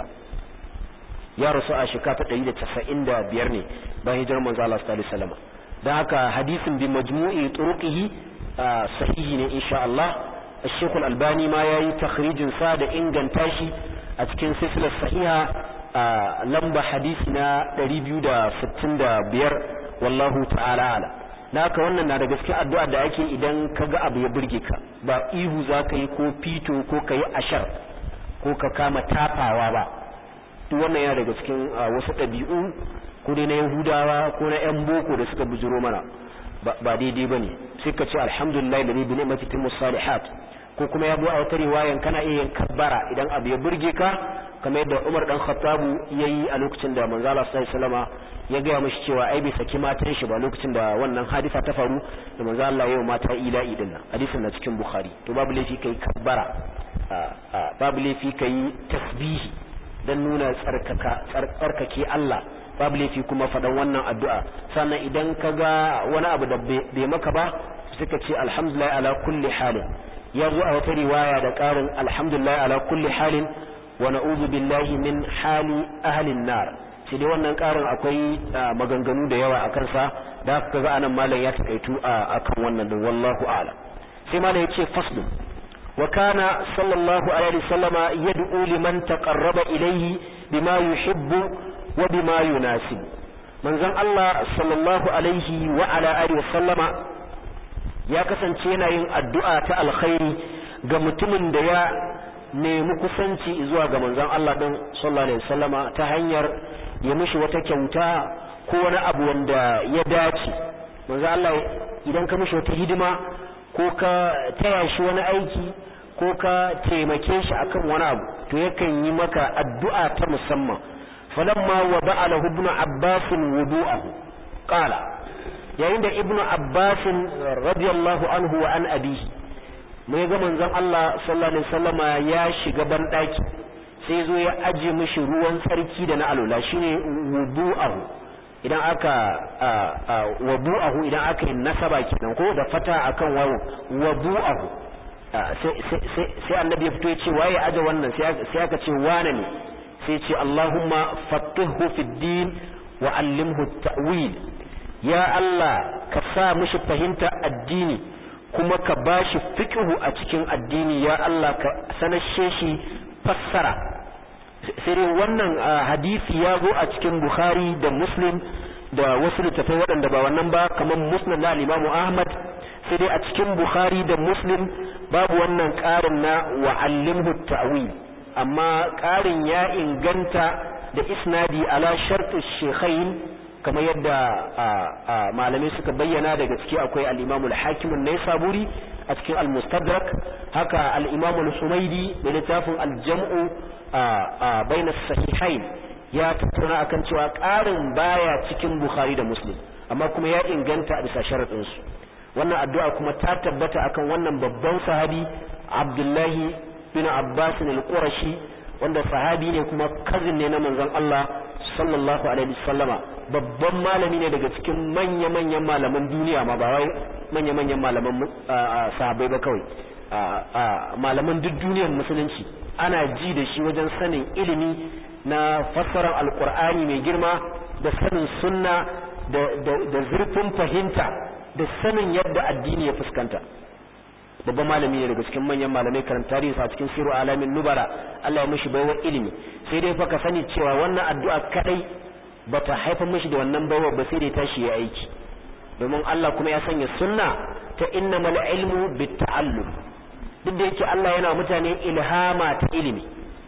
ya rasu a shekara ta 195 ne bayan hijirar manzo Allah sallallahu alaihi wasallam dan haka hadisin bi majmu'i turuqihi sahihi ne insha Allah Sheikh Al-Albani ma yayi takhrijin sa da inganta shi a cikin silsilar sahiha lamba hadisi na 265 wallahu ta'ala ala naka wannan na da gaske addu'a da ake idan kaga abu ya burge ka ba ihu zaka yi ko fito ko kai ashar ko ka kama tafawa ba duk wannan yana daga cikin wasu ɗabi'u ko dai na yahudawa ko na yan boko da suka bujiro mana ba daidai ba ne sai ka ce alhamdulillah da bi ni'mati timus salihat ko kuma ya zo a wata riwayan kana iya yin kabbara idan abu ya burge ka kamar yadda Umar dan Khattabu yayi a lokacin da manzo Allah sallallahu alaihi wasallama ya ga mishi cewa ai bai saki matan shi ba lokacin da wannan hadisa ta faru da manzo Allah yayi mata ila'i din nan hadisin na cikin Bukhari to babu laifi kai kabbara babu laifi kai tasbihi dan nuna tsarkaka tsarkake Allah babu laifi kuma faɗan wannan addu'a sannan idan ka ga wani abu da bai maka ba suka ce alhamdulillah ala kulli halin ya zo a wata riwaya da ƙarin alhamdulillah ala kulli halin wa na'udhu billahi min hali ahlin nar sai dai wannan ƙarin akwai maganganu da yawa a kansa da haka ga anan malam ya takaitu akan wannan din wallahu a'lam sai malam ya ce faslu wa kana sallallahu alaihi wasallama yad'u liman taqarraba ilayhi bima yuhibbu wa bima yunasib manzon Allah sallallahu alaihi wa ala alihi wasallama ya kasance yana yin addu'a ta alkhairi ga mutumin da ya nemi kusanci zuwa ga manzon Allah din sallallahu alaihi wasallama ta hanyar ya mishi wata kyauta ko wani abu wanda ya dace manzon Allah idan ka mishi wata hidima ko ka taya shi wani aiki ko ka taimake shi akan wani abu to yakan yi maka addu'a ta musamman falamma wa ba'ala ibn abbas wudu'ahu qala yayin da ibnu abbas radiyallahu anhu wa an abihi mai ga manzon Allah sallallahu alaihi wasallama ya shiga ban daki sai zo ya aje mishi ruwan tsarki da na alula shine wudu'ahu idan aka wudu'ahu idan aka yi nasaba kenan ko da fata akan wawo wudu'ahu sai annabi ya fito ya ce waye aje wannan sai aka ce wane ne sai ce Allahumma faqihhu fid din wa allimhu ta'wil ya Allah ka sa mishi fahimta addini kuma ka bashi fiqhu a cikin addini ya Allah ka sanashe shi fassara sai dai wannan hadisi ya zo a cikin Bukhari da Muslim da wasu littafai waɗanda ba wannan ba kamar Musnad na Imam Ahmad sai dai a cikin Bukhari da Muslim babu wannan ƙarin na wa'allimhu ta'wil amma ƙarin ya inganta da isnadi ala shartu shaykhain kamar yadda malamai suka bayyana daga ciki akwai al-Imam al-Hakim an-Naisaburi a cikin al-Mustadrak haka al-Imam al-Humaydi da littafin al-Jam'u bayna as-sahihain ya tattauna akan cewa ƙarin baya cikin Bukhari da Muslim amma kuma ya inganta a bisa sharadin su wannan addu'a kuma ta tabbata akan wannan babban sahabi Abdullahi bin Abbas al-Qurashi wanda sahabi ne kuma cousin ne na manzon Allah sallallahu alaihi wasallama babban malami ne daga cikin manya-manyan malaman duniya ma ba wai manya-manyan malaman sahabbai ba kawai malaman duk duniyar musulunci ana ji da shi wajen sanin ilimi na fassarar alkur'ani mai girma da sanin sunna da zurfin fahimta da sanin yadda addini ya fuskanta babban malami ne daga cikin manyan malamai karanta tarihi a cikin siru alamin nubara Allah ya mishi baiwar ilimi sai dai fa ka sani cewa wannan addu'a kadai bata haifar mishi da wannan baiwar ba sai dai tashi ya aiki domin Allah kuma ya sanya sunna ta innamal ilmu bitta'allum duk da yake Allah yana mutane ilhama ta ilimi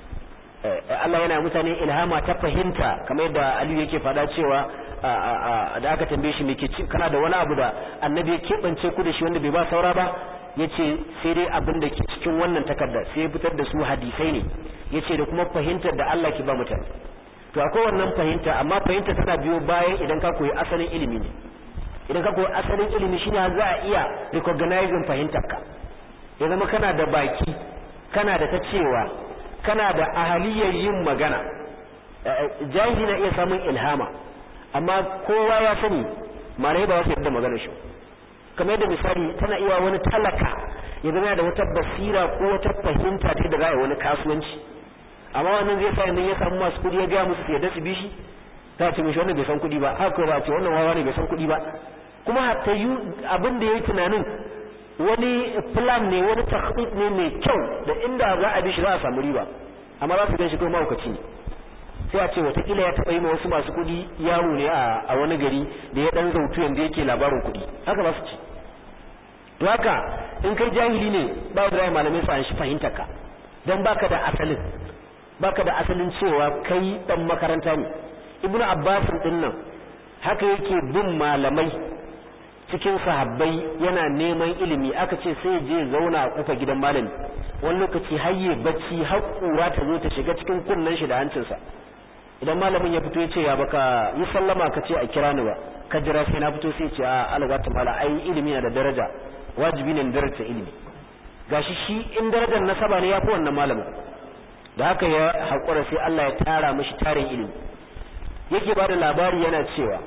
Allah yana mutane ilhama ta fahimta kamar yadda Aliyu yake faɗa cewa da aka tambaye shi me ke kana da wani abu da annabi ya keɓance ku da shi wanda bai ba saura ba yace sai dai abin da ke cikin wannan takarda sai ya fitar da su hadisai ne yace da kuma fahimtar da Allah ke ba mutane to akwai wannan fahimta amma fahimta tana biyo bayan idan ka koyi asalin ilimi ne idan ka koyi asalin ilimi shine za a iya recognizing fahimtar ka ya zama kana da baki kana da ta cewa kana da ahaliyar yin magana jahili na iya samun ilhama amma kowa ya sani malai ba wasu yadda magana shi kamar yadda misali tana iya wani talaka ya zama da wata basira ko wata fahimta ta da za a yi wani kasuwanci amma wannan zai sa yanzu ya samu masu kudi ya gaya musu su yadda su bi shi ta ce mishi wannan bai san kudi ba haka ba ce wannan wawa ne bai san kudi ba kuma ta yi abin da ya yi tunanin wani plan ne wani takhطيط ne mai kyau da inda za a bi shi za a samu riba amma za su gan shi kuma mahaukaci ne sai a ce watakila ya taɓa yi ma wasu masu kuɗi yawo ne a wani gari da ya ɗan zautu yanda yake labarin kuɗi haka ba su ci to haka in kai jahili ne ba da malamai su an shi fahimta ka don baka da asalin baka da asalin cewa kai ɗan makaranta ne ibnu abbas din nan haka yake bin malamai cikin sahabbai yana neman ilimi aka ce sai je zauna a kufa gidan malami wani lokaci hayye bacci har kura ta zo ta shiga cikin kunnen shi da hancinsa idan malamin ya fito ya ce ya baka yi sallama ka ce a kira ni ba ka jira sai na fito sai ce a alaga ta mala ai ilimi na da daraja wajibi ne daraja ilimi gashi shi in darajar nasaba ne ya fi wannan malamin da haka ya haƙura sai Allah ya tara mishi tarin ilimi yake ba da labari yana cewa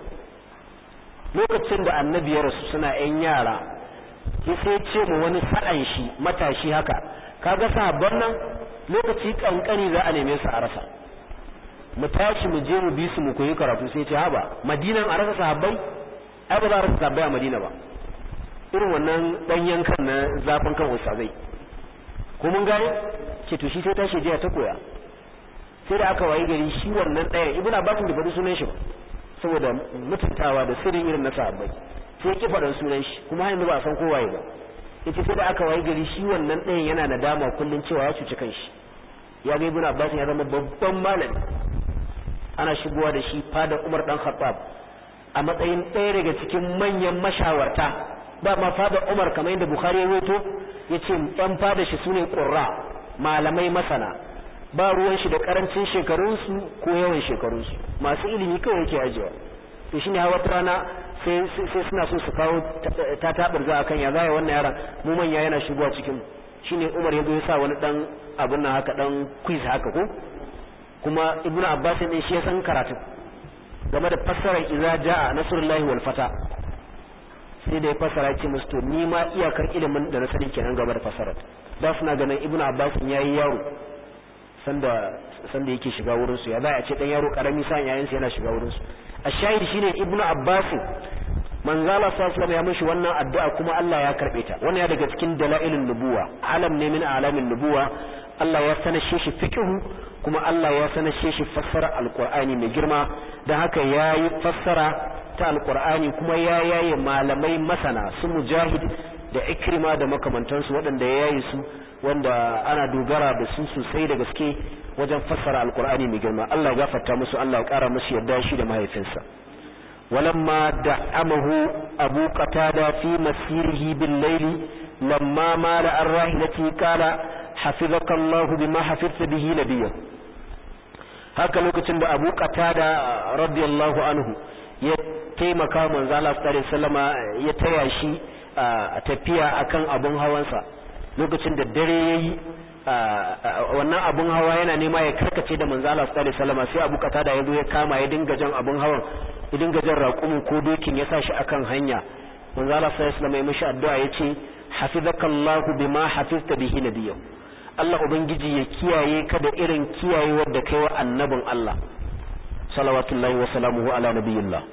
lokacin da annabi ya rasu suna yan yara ya sai ce mu wani sa'an shi matashi haka kaga sahabban nan lokaci kankani za a neme su a rasa mu tashi mu je mu bi su mu koyi karatu sai ce haba madinan a rasa sahabbai ai ba za a rasa sahabbai a madina ba irin wannan dan yankan na zafin kan ustazai ko mun gane ce to shi sai tashi jiya ta koya sai da aka wayi gari shi wannan ɗaya ibnu abbas bai faɗi sunan shi ba saboda mutuntawa da sirrin irin na sahabbai sai ki faɗan sunan shi kuma yanzu ba a san kowaye ba yace sai da aka wayi gari shi wannan ɗayan yana nadama kullun cewa ya cuci kanshi ya ga ibnu abbas ya zama babban malami ana shigowa da shi fada umar dan khattab a matsayin ɗaya daga cikin manyan mashawarta ba ma fada umar kamar yadda bukhari ya rawaito yace yan fada shi sune qurra malamai masana ba ruwan shi da karancin shekarunsu ko yawan shekarunsu masu ilimi kawai yake ajiyewa to shine hawa rana sai sai suna so su kawo ta tabar za akan ya zaya wannan yaran mu manya yana shigowa cikin shine Umar ya zo ya sa wani dan abun nan haka dan quiz haka ko kuma Ibnu Abbas ne shi ya san karatu game da fassarar idza jaa nasrullahi wal fata sai da ya fassara ce musu to ni ma iyakar ilimin da na sani kenan game da fassarar da suna ganin Ibnu Abbas yayi yaro sanda sanda yake shiga wurin su ya za a ce dan yaro karami sa yayin sa yana shiga wurin su ashahid shine ibnu abbas manzala sallallahu ya mishi wannan addu'a kuma Allah ya karbe ta wannan ya daga cikin dalailin nubuwa alam ne min alamin nubuwa Allah ya sanashe shi fiqhu kuma Allah ya sanashe shi fassara alqur'ani mai girma dan haka yayi fassara ta alqur'ani kuma ya yaye malamai masana su mujahid da ikrima da makamantansu waɗanda ya yayi su wanda ana dogara da su sosai da gaske wajen fassara alqur'ani mai girma Allah ya gafarta musu Allah ya kara musu yarda shi da mahaifinsa ولما دعمه أبو قتادة في مسيره بالليل لما مال عن راحلته قال حفظك الله بما حفظت به نبيه haka lokacin da Abu Qatada radiyallahu anhu ya taimaka manzo Allah sallallahu alaihi wasallama ya taya shi a tafiya akan abun hawansa lokacin da dare yayi wannan abun hawa yana nema ya karkace da manzo Allah sallallahu alaihi wasallama sai Abu Qatada ya zo ya kama ya dinga jan abun hawan ya dinga jan raƙumin ko dokin ya sa shi akan hanya manzo Allah sallallahu alaihi wasallama ya mishi addu'a yace hafizakallahu bima hafizta bihi nabiyyu Allah ubangiji ya kiyaye ka da irin kiyayewar da kai wa annabin Allah salawatullahi wa salamuhu ala nabiyillah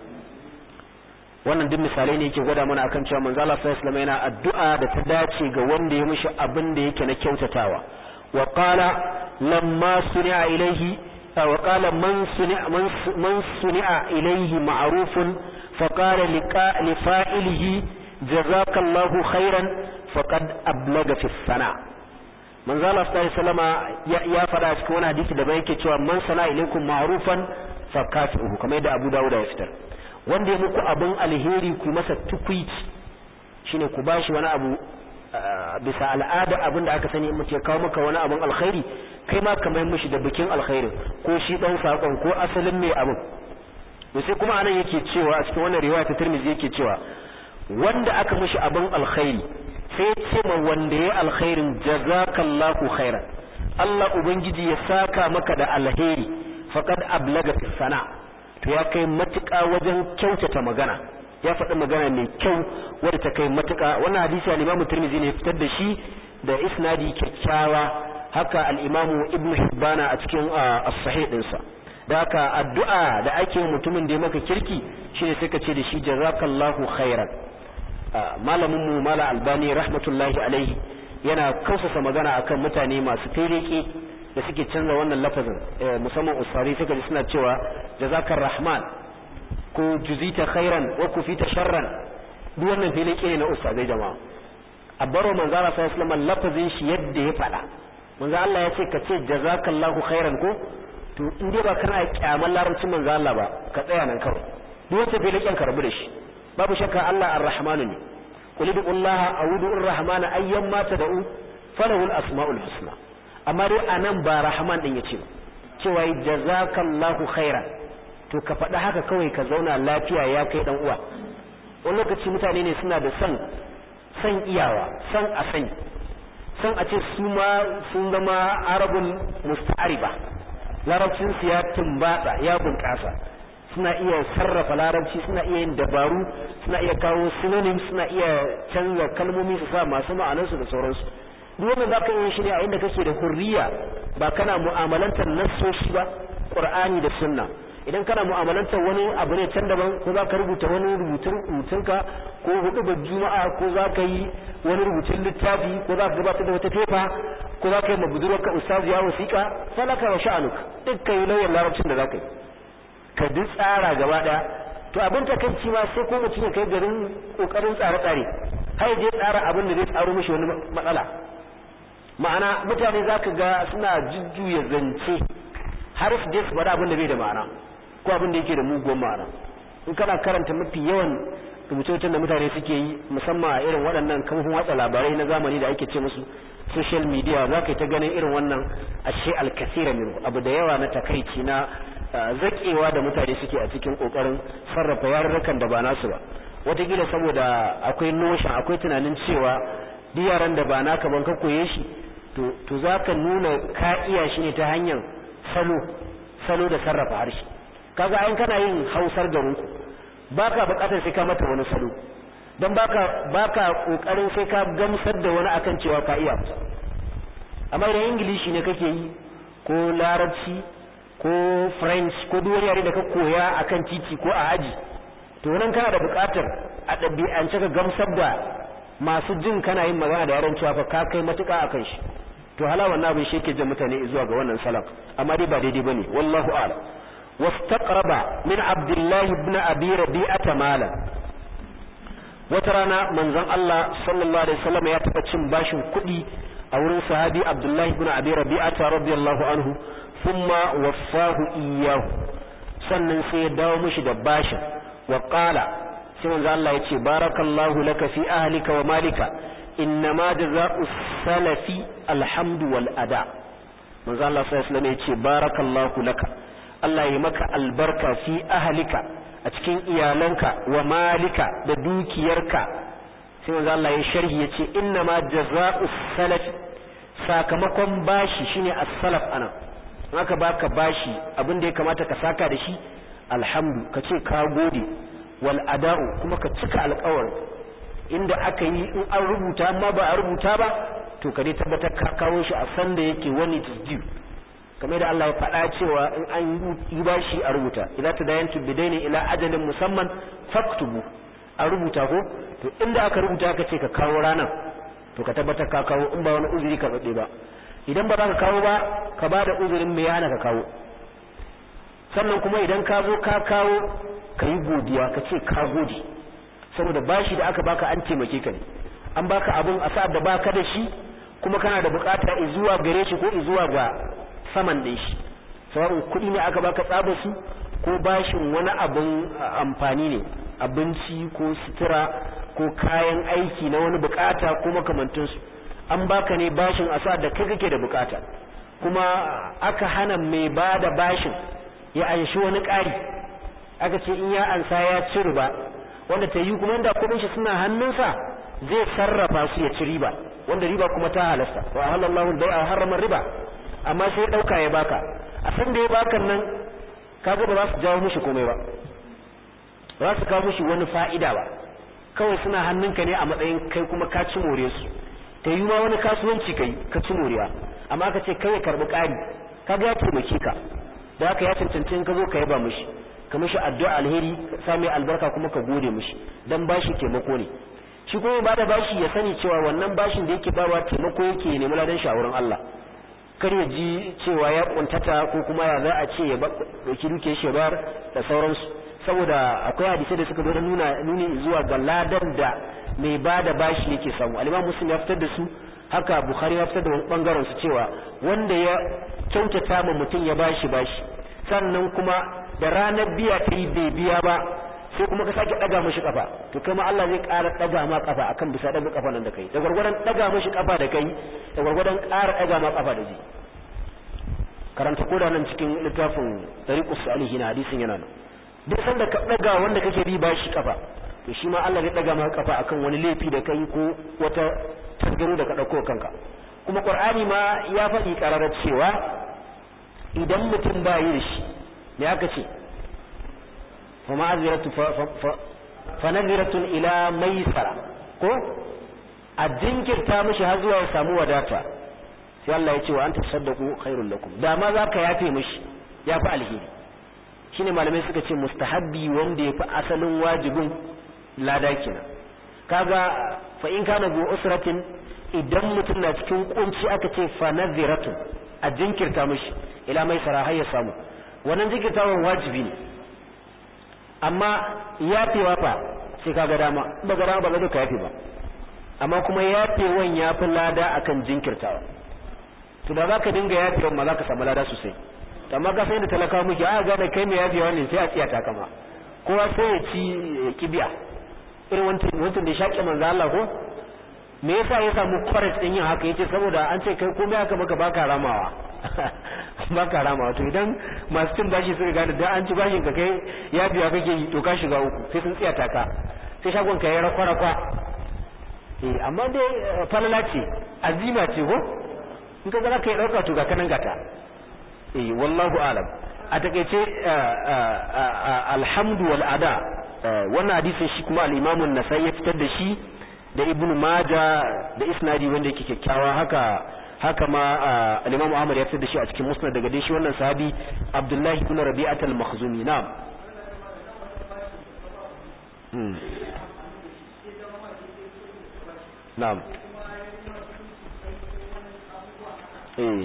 wannan duk misalai ne yake gwada mana akan cewa manzo Allah sallallahu alaihi wasallam yana addu'a da ta dace ga wanda ya mishi abin da yake na kyautatawa wa qala lamma suni'a ilaihi wa qala man suni'a man suni'a ilaihi ma'rufun fa qala li fa'ilihi jazakallahu khairan faqad ablaga fi sana manzo Allah sallallahu alaihi wasallama ya fada cikin wani hadisi da bai yake cewa man sana ilaikum ma'rufan fa kafi'uhu kamar yadda Abu Dawud ya fitar wanda ya muku abin alheri ku masa tukwici shine ku bashi wani abu bisa al'ada abin da aka sani mutum ya kawo maka wani abin alkhairi kai ma kamar mishi da bikin alkhairin ko shi dan sakon ko asalin mai abin to sai kuma anan yake cewa a cikin wannan riwaya ta Tirmidhi yake cewa wanda aka mishi abin alkhairi sai ce ma wanda ya alkhairin jazakallahu khairan Allah ubangiji ya saka maka da alheri faqad ablaga fi sana' to ya kai matuƙa wajen kyautata magana ya faɗi magana mai kyau wadda ta kai matuƙa wannan hadisi al-Imam Tirmidhi ne fitar da shi da isnadi kyakkyawa haka al-Imam Ibn Hibbana a cikin as-sahih ɗinsa da haka addu'a da ake mutumin da ya maka kirki shine sai ka ce da shi jazakallahu khairan malamin mu mala albani rahmatullahi alaihi yana kausasa magana akan mutane masu taireke da suke canza wannan lafazin musamman usari suka ji suna cewa jazakar rahman ko juzita khairan wa kufita sharran duk wannan filin ne na ustazai jama'a a baro manzo Allah sallallahu alaihi lafazin shi yadda ya faɗa manzo Allah ya ce ka ce jazakallahu khairan ko to in dai ba kana kyaman larabcin manzo Allah ba ka tsaya nan kawai duk wata filin kyan karbu da shi babu shakka Allah ar-rahmanu ne qul bi'ullaha a'udhu ar-rahmana ayyamma tad'u falahu al-asma'ul husna amma dai anan ba rahman din yace ba cewa jazakallahu khairan to ka faɗi haka kawai ka zauna lafiya ya kai dan uwa wani lokaci mutane ne suna da son san iyawa san a sani san a ce su ma sun zama arabun musta'ariba larabcin su ya tumbatsa ya bunƙasa suna iya sarrafa larabci suna iya yin dabaru suna iya kawo synonyms suna iya canza kalmomi su sa masu ma'anarsu da sauransu duk wannan zaka yi shi ne a inda kake da hurriya ba kana mu'amalantar nassoshi ba qur'ani da sunna idan kana mu'amalantar wani abu ne can daban ko zaka rubuta wani rubutun rubutunka ko hudu ba juma'a ko zaka yi wani rubutun littafi ko zaka gabatar da wata fefa ko zaka yi mabudurarka ustaziya wasiqa falaka wa sha'anuk dukkan yi lauyan larabcin da zaka yi ka duk tsara gaba daya to abin takaici ma sai ko mutum ya kai garin kokarin tsare-tsare har je tsara abin da zai tsaro mishi wani matsala ma'ana mutane za ka ga suna jujjuya zance har su je su faɗa abin da bai da ma'ana ko abin da yake da mugun ma'ana in kana karanta mafi yawan rubuce da mutane suke yi musamman a irin waɗannan kamfan watsa labarai na zamani da ake ce musu social media za ka yi ta ganin irin wannan ashe alkasira min abu da yawa na takaici na zakewa da mutane suke a cikin kokarin sarrafa yarurrukan da ba nasu ba wataƙila saboda akwai notion akwai tunanin cewa duk yaran da ba naka ban ka koye shi to za ka nuna ka iya shi ne ta hanyar salo salo da sarrafa harshe kaga ayin kana yin hausar garinku ba ka bukatar sai ka mata wani salo don baka baka kokarin sai ka gamsar da wani akan cewa ka iya amma idan ingilishi ne kake yi ko larabci ko french ko duk wani yare da ka koya akan titi ko a aji to nan kana da bukatar a ɗabi'ance ka gamsar da masu jin kana yin magana da yaran cewa fa ka kai matuƙa akan shi to hala wannan abin shi yake jan mutane zuwa ga wannan salam amma dai ba daidai bane wallahu a'lam wastaqraba min abdullahi ibn abi rabi'ata malan wata rana manzon Allah sallallahu alaihi wasallam ya taba cin bashin kuɗi a wurin sahabi abdullahi ibn abi rabi'ata radiyallahu anhu thumma waffahu iyyahu sannan sai ya dawo mishi da bashin wa qala sai manzo Allah ya ce barakallahu laka fi ahlika wa malika innama jazaa'u salafi alhamdu wal ada manzo Allah sallallahu alaihi wasallam ya ce barakallahu laka Allah ya maka albarka fi ahlika a cikin iyalanka wa malika da dukiyarka sai manzo Allah ya sharhi ya ce innama jazaa'u salafi sakamakon bashi shine as-salaf anan aka baka bashi abin da ya kamata ka saka da shi alhamdu ka ce ka gode wal ada'u kuma ka cika alƙawarin inda aka yi in an rubuta amma ba a rubuta ba to ka dai tabbatar ka kawo shi a san da yake wani it is due kamar da Allah ya faɗa cewa in an yi bashi a rubuta idan ta dayantu bidaini ila ajalin musamman faktubu a rubuta ko to inda aka rubuta ka ce ka kawo ranar to ka tabbatar ka kawo in ba wani uzuri ka tsade ba idan ba za ka kawo ba ka ba da uzurin me yana ka kawo sannan kuma idan ka zo ka kawo ka yi godiya ka ce ka gode saboda bashi da aka baka an taimake ka ne an baka abun a sa'ad da baka da shi kuma kana da bukata zuwa gare shi ko zuwa ga saman ɗin shi sawa'un kuɗi ne aka baka tsaba su ko bashin wani abun amfani ne abinci ko sutura ko kayan aiki na wani bukata ko makamantansu an baka ne bashin a sa'ad da kai kake da bukata kuma aka hana mai ba da bashin ya anshi wani ƙari aka ce in ya ansa ya ci riba wanda ta yi kuma inda kudin shi suna hannunsa zai sarrafa su ya ci riba wanda riba kuma ta halasta wa halallahu bai a harama riba amma sai ya dauka ya baka a san da ya baka nan kaga ba za su jawo mishi komai ba ba za su kawo mishi wani fa'ida ba kawai suna hannunka ne a matsayin kai kuma ka ci more su ta yi ma wani kasuwanci kai ka ci moriya amma ka ce kai ya karbi ƙari kaga ya taimake ka da haka ya cancanci in ka zo ka yaba mishi ka mishi addu'a alheri sa mai albarka kuma ka gode mishi dan bashi taimako ne shi kuma ba da bashi ya sani cewa wannan bashin da yake bawa taimako yake nemi ladan shawaran Allah kar ya ji cewa ya kuntata ko kuma ya za a ce ya dauki duke shi bar da sauransu saboda akwai hadisai da suka zo nuna nuni zuwa ga ladan da mai ba da bashi yake samu al-Imam Muslim ya fitar da su haka Bukhari ya fitar da wani bangaren su cewa wanda ya kyautata ma mutum ya bashi bashi sannan kuma da ranar biya ta yi bai biya ba sai kuma ka sake daga mashi kafa to kai ma Allah zai ƙara daga ma kafa akan bisa daga kafa nan da kai da gwargwadon daga mashi kafa da kai da gwargwadon ƙara daga ma kafa da zai karanta koda nan cikin littafin tariqus salihin hadisin yana nan duk sanda ka daga wanda kake bi bashi kafa to shi ma Allah zai daga ma kafa akan wani laifi da kai ko wata tasgaro da ka dauko kanka kuma Qur'ani ma ya faɗi ƙararar cewa idan mutum ba yi da shi me aka ce fa ma'aziratu fa naziratun ila maisara ko a jinkirta mishi har zuwa ya samu wadata sai Allah ya ce wa anta tasaddaqu khairul lakum da ma zaka yafe mishi yafi alheri shine malamai suka ce mustahabbi wanda yafi asalin wajibin lada kenan kaga fa in kana bu usratin idan mutum na cikin kunci aka ce fa naziratun a jinkirta mishi ila maisara har ya samu wannan jinkirtawan wajibi ne amma yafewa fa sai kaga dama ba ga dama ba zai ka yafe ba amma kuma yafewan yafi lada akan jinkirtawa to da zaka dinga yafewa ma zaka samu lada sosai amma ka sai da talaka muke a ga da kai mai yafewa ne sai a tsiya ta kama kowa sai ya ci kibiya irin wancan wancan da shaƙe manzo Allah ko me yasa ya samu courage din yin haka yace saboda an ce kai komai haka maka baka ramawa baka ramawa to idan masu cin bashi suka gane da an ci bashin ka kai ya biya kake yi to ka shiga uku sai sun tsiya taka sai shagon ka ya rakwa rakwa eh amma dai falala ce azima ce ko in ka ga ka yi dauka to ga kanan gata eh wallahu alam a takeice alhamdu wal ada wannan hadisin shi kuma al-Imam an-Nasa'i ya fitar da shi da Ibn Majah da isnadi wanda yake kyakkyawa haka haka ma al-Imam Ahmad ya fitar da shi a cikin Musnad daga dai shi wannan sahabi Abdullah ibn Rabi'at al-Makhzumi na'am na'am eh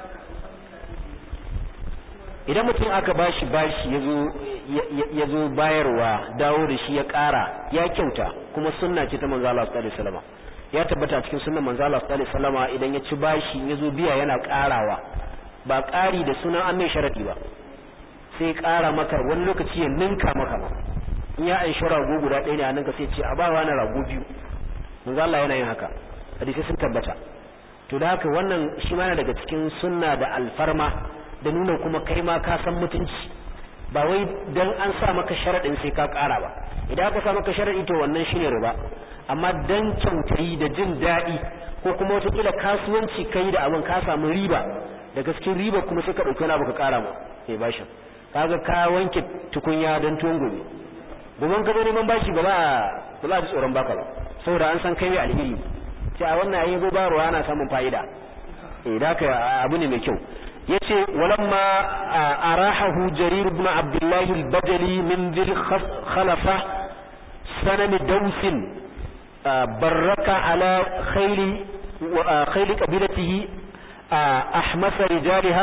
idan mutum aka bashi bashi ya zo bayarwa dawo da shi ya ƙara ya kyauta kuma sunna ce ta manzo Allah sallallahu alaihi wasallam ya tabbata cikin sunnan manzo Allah sallallahu alaihi wasallam idan ya ci bashi ya zo biya yana ƙarawa ba ƙari da sunan an mai sharadi ba sai ƙara maka wani lokaci ya ninka maka ba in ya an rago guda ɗaya ne a ninka sai ce a ba wani rago biyu manzo Allah yana yin haka hadisi sun tabbata to da haka wannan shi ma daga cikin sunna da alfarma da nuna kuma kai ma ka san mutunci ba wai dan an sa maka sharadin sai ka ƙara ba idan aka sa maka sharadi to wannan shine riba amma dan kyautayi da jin daɗi ko kuma wata kila kasuwanci kai da abin ka samu riba da gaskin riba kuma sai ka ɗauki wani abu ka ƙara ma sai bashin kaga ka wanke tukunya don tuwon gobe goben ka zo neman bashi ba za a ba za a ji tsoron baka ba saboda an san kai mai alheri sai a wannan yayin gobarwa ana samun fa'ida eh da ka abu ne mai kyau yace walamma arahahu jarir ibn abdullah al-bajali min dhil khalafa sanam daws baraka ala khayli wa khayli qabilatihi ahmas rijalaha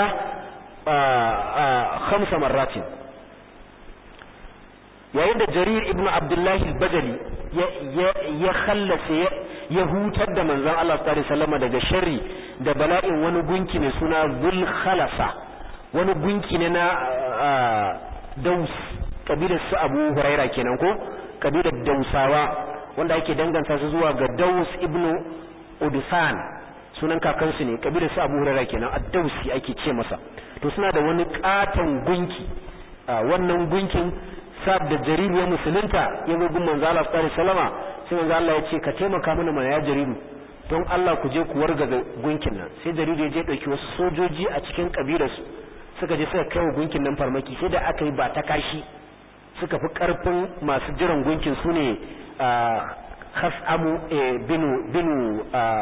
khams marratin yayin da jarir ibn abdullah al-bajali ya khallasa ya hutar da manzon Allah sallallahu alaihi wasallam daga sharri da bala'in wani gunki mai suna zul khalasa wani gunki ne na daus kabilar su abu huraira kenan ko kabilar dausawa wanda ake danganta su zuwa ga daus ibnu udusan sunan kakansu ne kabilar su abu huraira kenan ad-dausi ake ce masa to suna da wani katon gunki wannan gunkin sab da jariru ya musulunta ya zo gun manzo Allah sallallahu alaihi wasallama sai manzo Allah ya ce ka taimaka mana mana ya jariru don Allah ku je ku wargaza gunkin nan sai jaridu ya je dauki wasu sojoji a cikin kabilarsu suka je suka kai wa gunkin nan farmaki sai da aka yi ba ta kashi suka fi karfin masu jiran gunkin su ne hasamu binu binu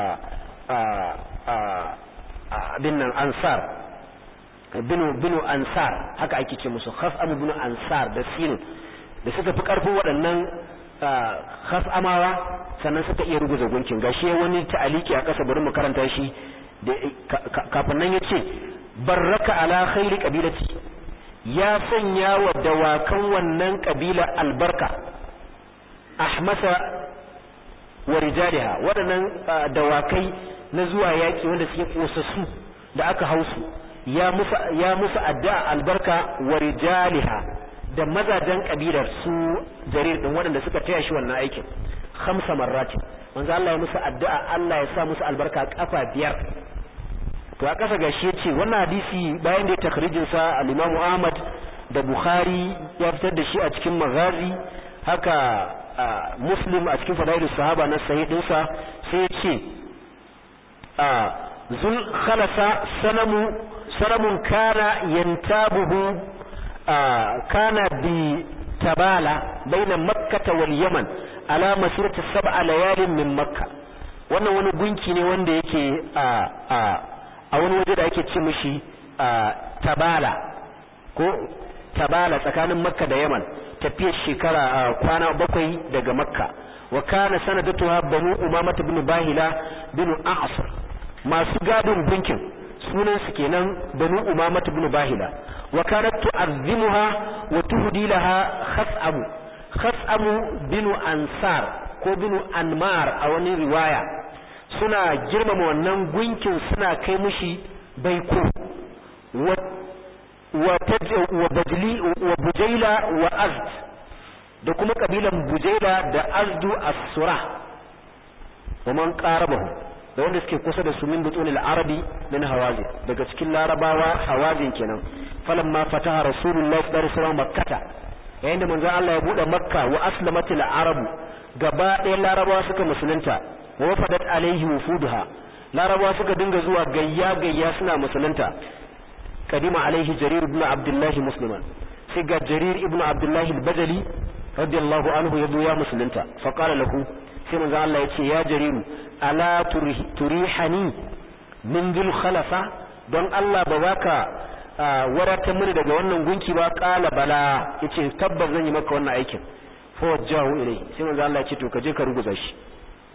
bin nan ansar binu binu ansar haka ake ce musu hasamu binu ansar da sinu da suka fi karfin waɗannan khas'amawa sannan suka iya ruguza gunkin gashi wani ta'aliki a ƙasa bari mu karanta shi kafin nan yace barraka ala khairi qabilati ya sanya wa dawakan wannan kabila albarka ahmasa wa rijaliha waɗannan dawakai na zuwa yaki wanda suke kosassu da aka hausu ya musu ya musu addu'a albarka wa rijaliha da mazajen kabilar su jarir din waɗanda suka taya shi wannan aikin khamsa marratin manzo Allah ya musu addu'a Allah ya sa musu albarka kafa biyar to a kasa gashi yace wannan hadisi bayan da ya takhrijin sa al-Imam Ahmad da Bukhari ya fitar da shi a cikin Maghazi haka Muslim a cikin Fadailus Sahaba na sahih din sa sai ya ce zul khalasa sanamu sanamun kana yantabuhu kana bi tabala baina makkata wal yaman ala masirati sab'a layalin min makka wannan wani gunki ne wanda yake a a a wani waje da ake ce mishi tabala ko tabala tsakanin makka da yaman tafiyar shekara kwana bakwai daga makka wa kana sanadatuha banu umamata bin bahila bin a'sar masu gadin gunkin sunan su kenan banu umamata bin bahila wa kanat tu'azzimuha wa tuhdi laha khas'amu khas'amu binu ansar ko binu anmar a wani riwaya suna girmama wannan gunkin suna kai mushi baiko wa wa wa bajli wa bujaila wa azd da kuma kabilan bujaila da azdu as-sura wa man qarabahu da wanda suke kusa da su min butunil arabi min hawazin daga cikin larabawa hawazin kenan falamma fataha rasulullahi sallallahu alaihi wasallam makkata yayin da manzon Allah ya bude makka wa aslamatil arabu gaba ɗaya larabawa suka musulunta wa wafadat alaihi wufuduha larabawa suka dinga zuwa gayya gayya suna musulunta kadima alaihi jarir ibn abdullahi musliman sai ga jarir ibn abdullahi al-bajali radiyallahu anhu ya zo ya musulunta fa qala lahu sai manzon Allah ya ce ya jariru ala turihani min dhil khalafa don Allah ba baka wadatar mini daga wannan gunki ba kala bala yace tabbas zan yi maka wannan aikin fa wajahu ilai sai manzo Allah ya ce to kaje ka ruguza shi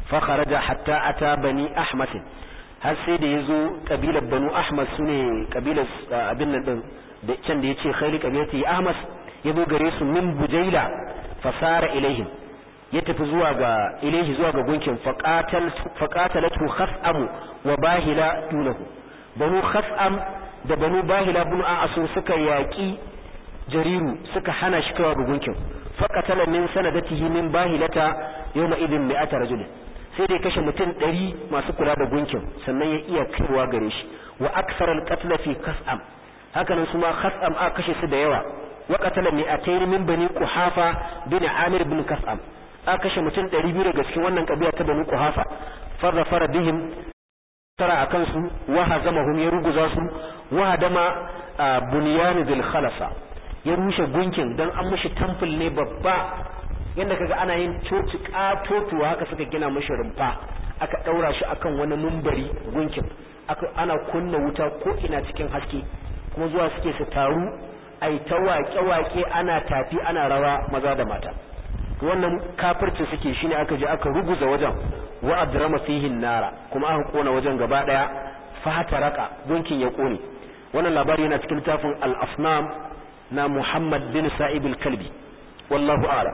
fa kharaja hatta ata bani ahmas har sai da yazo kabilar banu ahmas sune kabilar abin nan din da can da yace khayli kabilati ahmas yazo gare su min bujaila fasara ilaihim ya tafi zuwa ga ilaihi zuwa ga gunkin faqatal faqatalatu khas'am wa bahila dunahu banu khas'am da banu bahila bin a'asur suka yaki jariru suka hana shi kawa ga gunkin faqatala min sanadatihi min bahilata yawma idin mi'ata rajul sai dai kashe mutum 100 masu kula da gunkin sannan ya iya kaiwa gare shi wa aksara al-qatl fi khas'am hakanan su ma khas'am a kashe su da yawa wa qatala mi'atayn min bani quhafa bin amir bin kas'am a kashe mutum 200 daga cikin wannan kabila ta bani quhafa fa zafara bihim tara akan su wa hazamahum ya ruguza su wa hadama bunyan dhil khalasa ya rushe gunkin dan an mishi temple ne babba yanda kaga ana yin coci katotuwa haka suka gina mishi rumfa aka daura shi akan wani mumbari gunkin aka ana kunna wuta ko ina cikin haske kuma zuwa suke su taru ai ta waƙe-waƙe ana tafi ana rawa maza da mata wannan kafirci suke shine aka je aka ruguza wajen wa adrama fihi nara kuma aka kona wajen gaba daya fataraka gunkin ya kone wannan labari yana cikin littafin al-afnam na Muhammad bin Sa'ib al-Kalbi wallahu a'lam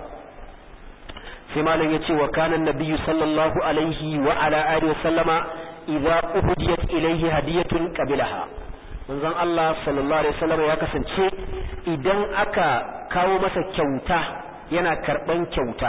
sai malam yace wa kana nabiyyu sallallahu alaihi wa ala alihi wa sallama idza uhdiyat ilayhi hadiyatun qabilaha manzon Allah sallallahu alaihi wasallam ya kasance idan aka kawo masa kyauta yana karban kyauta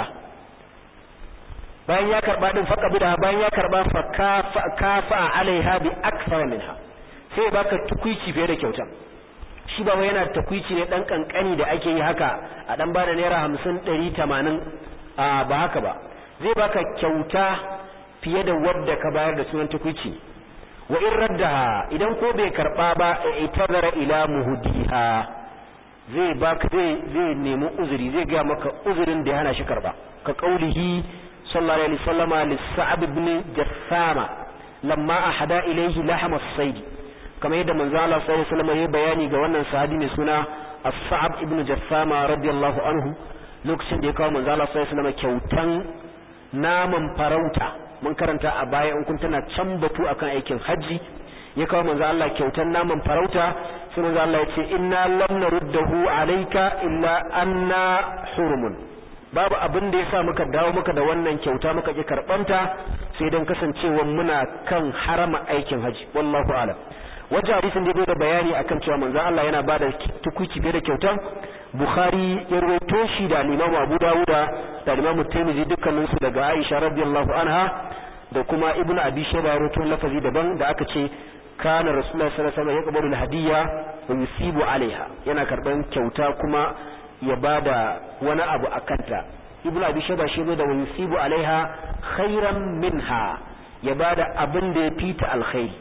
bayan ya karba din faka bida bayan ya karba fa kafa kafa alaiha bi akthar minha sai baka tukuici fiye da kyauta shi ba wai yana tukuici ne dan kankani da ake yi haka a dan bada naira 50 100 80 a ba haka ba zai baka kyauta fiye da wadda ka bayar da sunan tukuici wa in raddaha idan ko bai karba ba itazara ila muhdiha zai baka zai zai nemi uzuri zai ga maka uzurin da ya hana shi karba ka kaulihi sallallahu alaihi wasallama lis-sa'ab ibn jassama lamma ahada ilayhi lahm as-sayd kamar yadda manzo Allah sallallahu alaihi wasallam ya bayani ga wannan sahabi mai suna as-sa'ab ibn jassama radiyallahu anhu lokacin da ya kawo manzo Allah sallallahu alaihi wasallam kyautan naman farauta mun karanta a baya in kun tana can batu akan aikin haji ya kawo manzo Allah kyautan naman farauta sai manzo Allah ya ce inna lam naruddahu alayka illa anna hurumun babu abin da yasa muka dawo muka da wannan kyauta muka ki karbanta sai dan kasancewa muna kan harama aikin haji wallahu a'lam wajen hadisin da da bayani akan cewa manzo Allah yana bada tukuci da kyautan Bukhari ya rawaito shi da Imam Abu Dawuda da Imam Tirmidhi dukkanin su daga Aisha radiyallahu anha da kuma Ibn Abi Shayba ya rawaito lafazi daban da aka ce kana Rasulullah sallallahu alaihi wasallam yaqbalu al-hadiyya wa yusibu alaiha yana karban kyauta kuma ya bada wani abu akanta Ibn Abi Shayba shi da wa yusibu alaiha khairan minha ya bada abin da ya fita alkhairi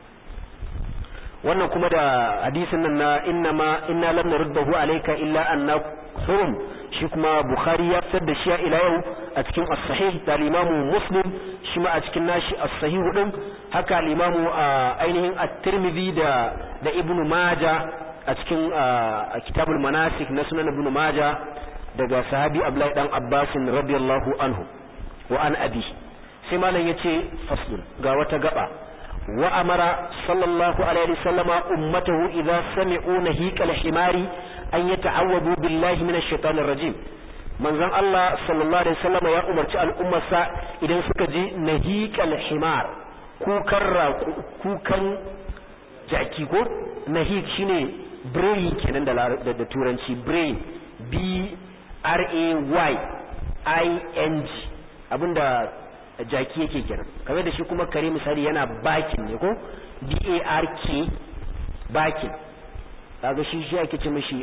wannan kuma da hadisin nan na inna ma inna lam naruddahu alayka illa anna hurum shi kuma bukhari ya fitar da shi ila yau a cikin as-sahih da imamu muslim shi ma a cikin nashi as-sahih din haka al-imamu ainihin at-tirmidhi da da ibnu majah a cikin kitabul manasik na sunan ibnu majah daga sahabi abdullahi dan abbas radiyallahu anhu wa an abi sai malam yace faslun ga wata gaba وأمر صلى الله عليه وسلم أمته إذا سمعوا نهيك الحمار أن يتعوذوا بالله من الشيطان الرجيم من زن الله صلى الله عليه وسلم يا أمر الأمة سا إذا سكجي نهيك الحمار كوكر كوكر jaki ko nahik shine brain kenan da da turanci brain b r a y i n g abinda jaki yake kenan kamar da shi kuma kare misali yana bakin ne ko b a r k bakin kaga shi shi ake ce mishi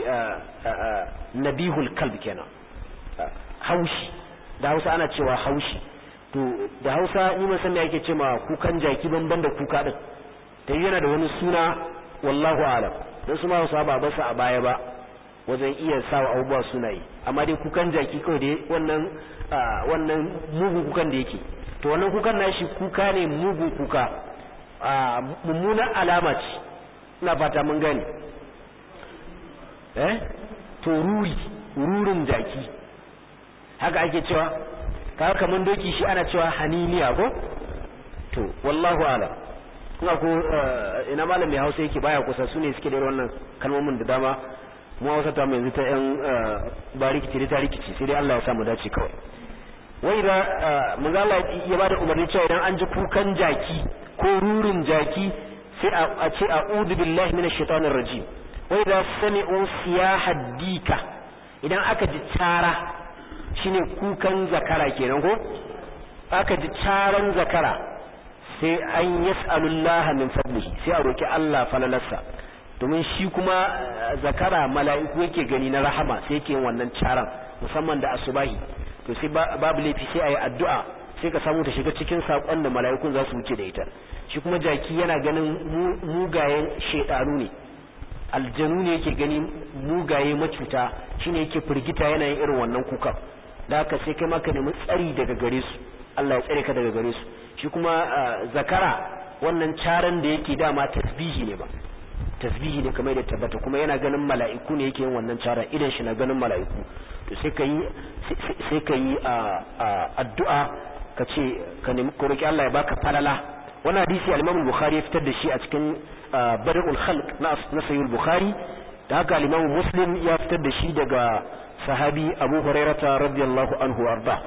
nabihul kalb kenan haushi da Hausa ana cewa haushi to da Hausa ni mun san me ake ce ma kukan jaki banban da kuka din ta yana da wani suna wallahu alam dan su ma Hausa ba basu a baya ba wajen iya sawa abubuwa sunaye amma dai kukan jaki kawai dai wannan wannan mugun kukan da yake to wannan kukan nashi kuka ne mugun kuka a mummunan alama ce ina fata mun gane eh to ruri rurin jaki haka ake cewa kaga kaman doki shi ana cewa haniniya ko to wallahu a'lam kuma ko ina malam mai Hausa yake baya kusa sune suke da wannan kalmomin da dama mu Hausa ta mu yanzu ta yan bariki ce ta rikici sai dai Allah ya sa mu dace kawai wai da manzo Allah ya bada umarni cewa idan an ji kukan jaki ko rurin jaki sai a ce a'udhu billahi minash shaitanir rajim wai da sami'u siyahad dika idan aka ji cara shine kukan zakara kenan ko aka ji caran zakara sai an yas'alullaha min fadlihi sai a roki Allah falalarsa domin shi kuma zakara mala'iku yake gani na rahama sai yake wannan caran musamman da asubahi to sai babu laifi sai ayi addu'a sai ka samu ta shiga cikin sakon da mala'ikun za su wuce da ita shi kuma jaki yana ganin mugayen shedanu ne aljanu ne yake gani mugaye macuta shine yake firgita yana yin irin wannan kuka da haka sai kai maka nemi tsari daga gare su Allah ya tsare ka daga gare su shi kuma zakara wannan caran da yake dama tasbihi ne ba tasbihi ne kamar da tabbata kuma yana ganin mala'iku ne yake yin wannan caran idan shi na ganin mala'iku to sai ka yi sai ka yi addu'a ka ce ka nemi ko roki Allah ya baka falala wannan hadisi al-Imam al-Bukhari ya fitar da shi a cikin Badrul Khalq na Sahih al-Bukhari da haka al-Imam Muslim ya fitar da shi daga sahabi Abu Hurairah radiyallahu anhu arda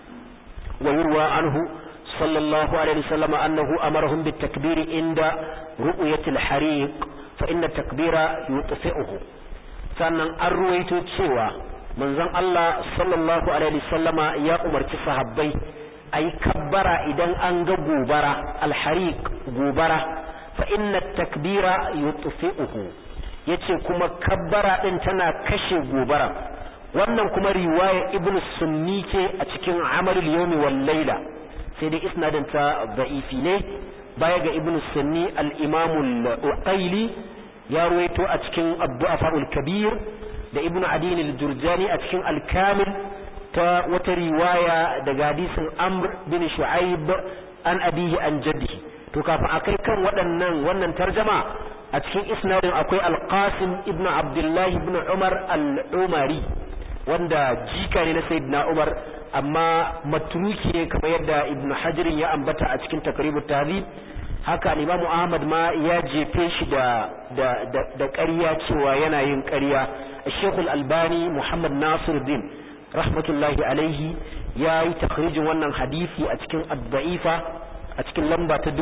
wa yurwa anhu sallallahu alaihi wasallam annahu amarahum bit-takbir inda ru'yati al-hariq fa inna at-takbira yutfi'uhu sannan an ruwaito cewa manzon Allah sallallahu alaihi wasallama ya umarci sahabbai ayi kabbara idan an ga gobara alhariq gobara fa inna takbira yutfi'uhu yace kuma kabbara din tana kashe gobara wannan kuma riwaya ibnu sunni ce a cikin amalul yawmi wal layla sai dai isnadin ta da'ifi ne baya ga ibnu sunni al-imam al-uqayli ya ruwaito a cikin abdu'afa'ul kabir da ibnu adin al-jurjani a cikin al-kamil ta wata riwaya daga hadisin amr bin shu'aib an abihi an jaddihi to kafin akai kan waɗannan wannan tarjama a cikin isnadin akwai al-qasim ibnu abdullahi ibnu umar al-umari wanda jika ne na sayyidina umar amma matruki ne kamar yadda ibnu hajar ya ambata a cikin takribut tahdhib haka al-imamu ahmad ma ya jefe shi da da da ƙarya cewa yana yin ƙarya الشيخ الألباني محمد ناصر الدين رحمة الله عليه يا تخريج wannan hadisi a cikin ad-da'ifa a cikin lamba ta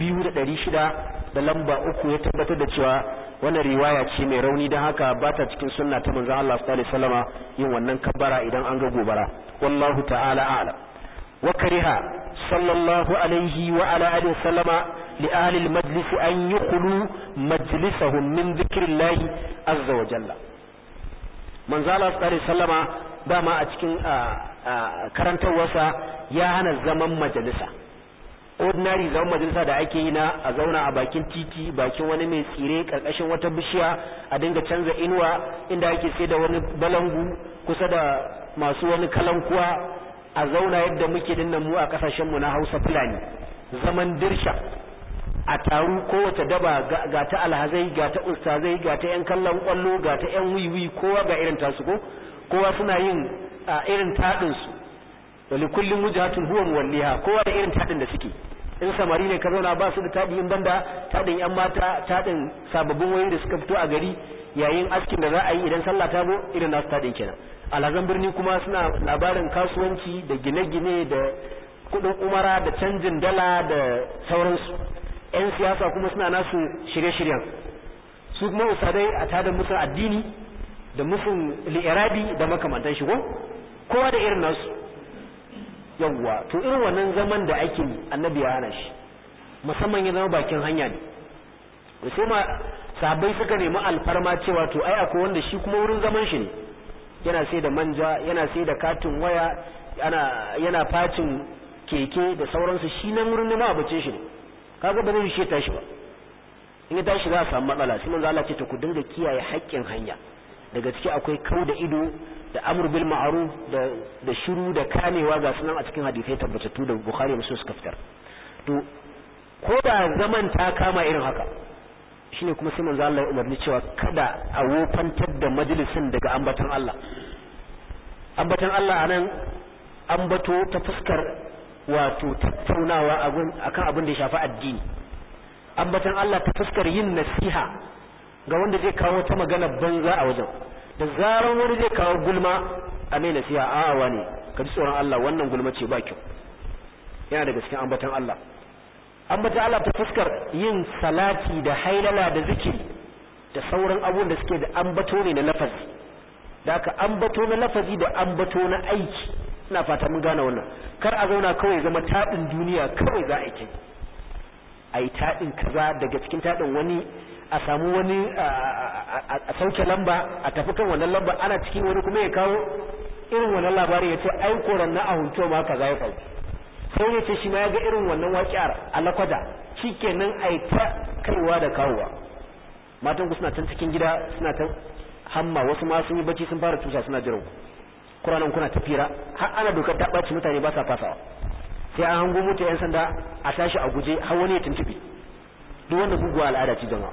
2600 da lamba uku ya tabbatar da cewa wannan riwaya ce mai rauni don haka ba ta cikin sunna ta manzon Allah sallallahu alaihi wasallama yin wannan kabbara idan an ga gobara wallahu ta'ala a'lam wa kariha sallallahu alaihi wa ala alihi wasallama li ahli al-majlis an yukhlu majlisahum min dhikrillahi azza wa jalla manzo Allah sallallahu alaihi wasallama dama a cikin karantarwarsa ya hana zaman majalisa ordinary zaman majalisa da ake yi na a zauna a bakin titi bakin wani mai tsire karkashin wata bishiya a dinga canza inuwa inda ake sai da wani balangu kusa da masu wani kalankuwa a zauna yadda muke dinnan mu a kasashen mu na Hausa Fulani zaman dirsha a taru kowace daba ga ta alhazai ga ta ustazai ga ta yan kallon kwallo ga ta yan wiwi kowa ga irin tasu ko kowa suna yin irin tadin su wali kullum wujhatun huwa muwalliha kowa da irin tadin da suke in samari ne ka zauna ba su da tadi in banda tadin yan mata tadin sababbin wayoyi da suka fito a gari yayin askin da za a yi idan sallah ta zo irin nasu tadin kenan alhazan birni kuma suna labarin kasuwanci da gine-gine da kudin umara da canjin dala da sauransu 'yan siyasa kuma suna nasu shirye-shiryen su kuma usadai a tada musu addini da musun li'irabi da makamantan shigo kowa da irin nasu yawwa to irin wannan zaman da ake annabi ya hana shi musamman ya zama bakin hanya ne da sai ma sabai suka nemi alfarma cewa to ai akwai wanda shi kuma wurin zaman shi ne yana sai da manja yana sai da katin waya yana yana facin keke da sauransu shi nan wurin neman abincin shi ne kaga ba zai shi tashi ba in ya tashi za a samu matsala sai manzo Allah ce to ku dinga kiyaye haƙƙin hanya daga ciki akwai kau da ido da amr bil ma'ruf da da shiru da kamewa ga sunan a cikin hadisai tabbatattu da Bukhari Muslim suka fitar to ko da zaman ta kama irin haka shine kuma sai manzo Allah ya umarni cewa kada a wofantar da majalisin daga ambatan Allah ambatan Allah anan ambato ta fuskar wato tattaunawa akan abin da ya shafi addini ambatan Allah ta fuskar yin nasiha ga wanda zai kawo ta magana banza a wajen da zaran wani zai kawo gulma a mai nasiha a'a wani ka ji tsoron Allah wannan gulma ce ba kyau yana daga cikin ambatan Allah ambatan Allah ta fuskar yin salati da hailala da zikiri da sauran abubuwan da suke da ambato ne na lafazi da aka ambato na lafazi da ambato na aiki ina fata mun gane wannan kar a zauna kawai zama taɗin duniya kawai za a yi a yi taɗin kaza daga cikin taɗin wani a samu wani a sauke lamba a tafi kan wannan lamba ana cikin wani kuma ya kawo irin wannan labari ya ce ai koran na ahunto ma kaza ya faru sai ya ce shi ma ya ga irin wannan waƙiyar alakwada shikenan a yi ta kaiwa da kawowa matan ku suna can cikin gida suna ta hamma wasu ma sun yi bacci sun fara tusa suna jiran ku kuranan kuna tafira har ana dokar ta ɓaci mutane ba sa fasawa sai an hango mota yan sanda a tashi a guje har wani ya tuntube duk wanda guguwa al'ada ce jama'a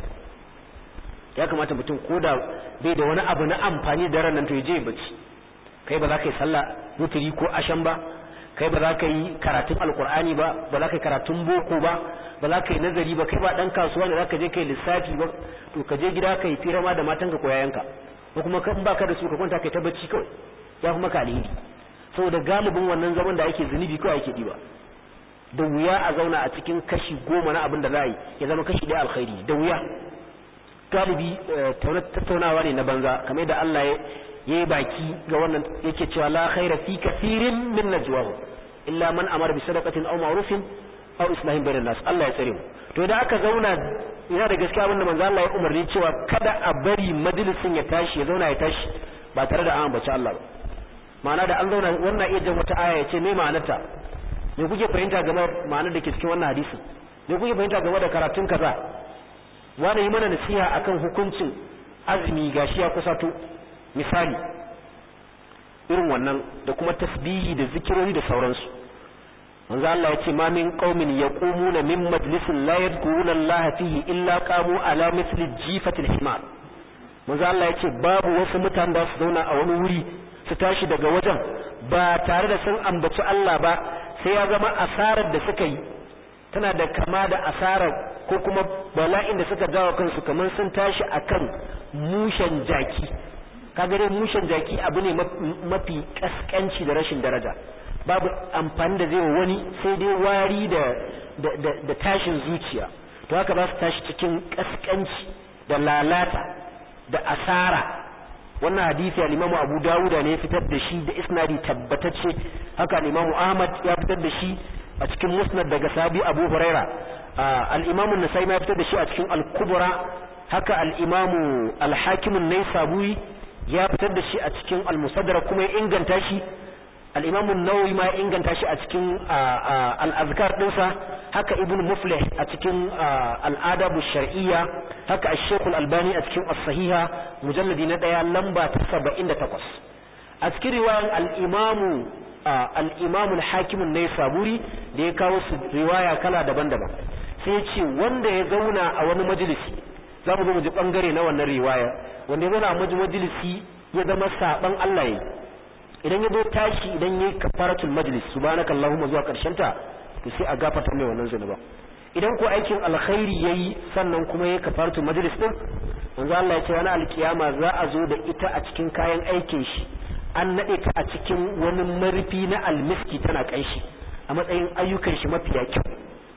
ya kamata mutum ko da bai da wani abu na amfani da ranar to ya je bacci kai ba za ka yi sallah mutiri ko ashan ba kai ba za ka yi karatun alkur'ani ba ba za ka yi karatun boko ba ba za ka yi nazari ba kai ba dan kasuwa ne za ka je kai lissafi ba to ka je gida ka yi fira ma da matanka ko yayanka ko kuma kan baka da su ka kwanta kai ta bacci kawai ya kuma ka alheri saboda galibin wannan zaman da ake zunubi kawai ake diba da wuya a zauna a cikin kashi goma na abin da za a yi ya zama kashi ɗaya alkhairi da wuya galibi tattaunawa ne na banza kamar yadda Allah ya yi baki ga wannan yake cewa la khaira fi kathirin min najwahu illa man amara bi sadaqatin aw ma'rufin aw islahin bainan nas Allah ya tsare mu to idan aka zauna yana da gaskiya abin da manzo Allah ya umarni cewa kada a bari majalisin ya tashi ya zauna ya tashi ba tare da an ambaci Allah ba ma'ana da an zauna wannan iya jan wata aya ya ce me ma'anarta me kuke fahimta game ma'anar da ke cikin wannan hadisin me kuke fahimta game da karatun kaza wani yi mana nasiha akan hukuncin azumi gashi ya kusato misali irin wannan da kuma tasbihi da zikirori da sauransu manzo Allah ya ce ma min qaumin yaqumuna min majlisin la yadhkuruna Allah fihi illa qamu ala mithli jifatil himar manzo Allah ya ce babu wasu mutane da su zauna a wani wuri su tashi daga wajen ba tare da sun ambaci Allah ba sai ya zama asarar da suka yi tana da kama da asarar ko kuma bala'in da suka jawo kansu kamar sun tashi akan mushen jaki kaga dai mushen jaki abu ne mafi kaskanci da rashin daraja babu amfani da zai wa wani sai dai wari da da tashin zuciya to haka ba su tashi cikin kaskanci da lalata da asara wannan hadisi al-Imam Abu Dawud ne fitar da shi da isnadi tabbatacce haka al-Imam Ahmad ya fitar da shi a cikin Musnad daga Sabi Abu Huraira al-Imam An-Nasa'i ya fitar da shi a cikin Al-Kubra haka al-Imam Al-Hakim An-Naisaburi ya fitar da shi a cikin Al-Musaddarak kuma ya inganta shi al-Imam An-Nawawi ma ya inganta shi a cikin al-Azkar dinsa haka Ibn Muflih a cikin al-Adab shariyya haka Ash-Shaykh Al-Albani a cikin As-Sahiha mujalladi na daya lamba ta 78 a cikin riwayan al-Imam al-Imam al-Hakim an-Naisaburi da ya kawo su riwaya kala daban-daban sai ya ce wanda ya zauna a wani majalisi za mu zo mu ji bangare na wannan riwaya wanda ya zauna a majalisi ya zama saban Allah yayi idan ya zo tashi idan yayi kafaratul majlis subhanakallahumma zuwa karshen ta to sai a gafarta mai wannan zunuba idan ko aikin alkhairi yayi sannan kuma yayi kafaratul majlis din manzo Allah ya ce wani alkiyama za a zo da ita a cikin kayan aikin shi an nade ta a cikin wani marfi na almiski tana kanshi a matsayin ayyukan shi mafiya kyau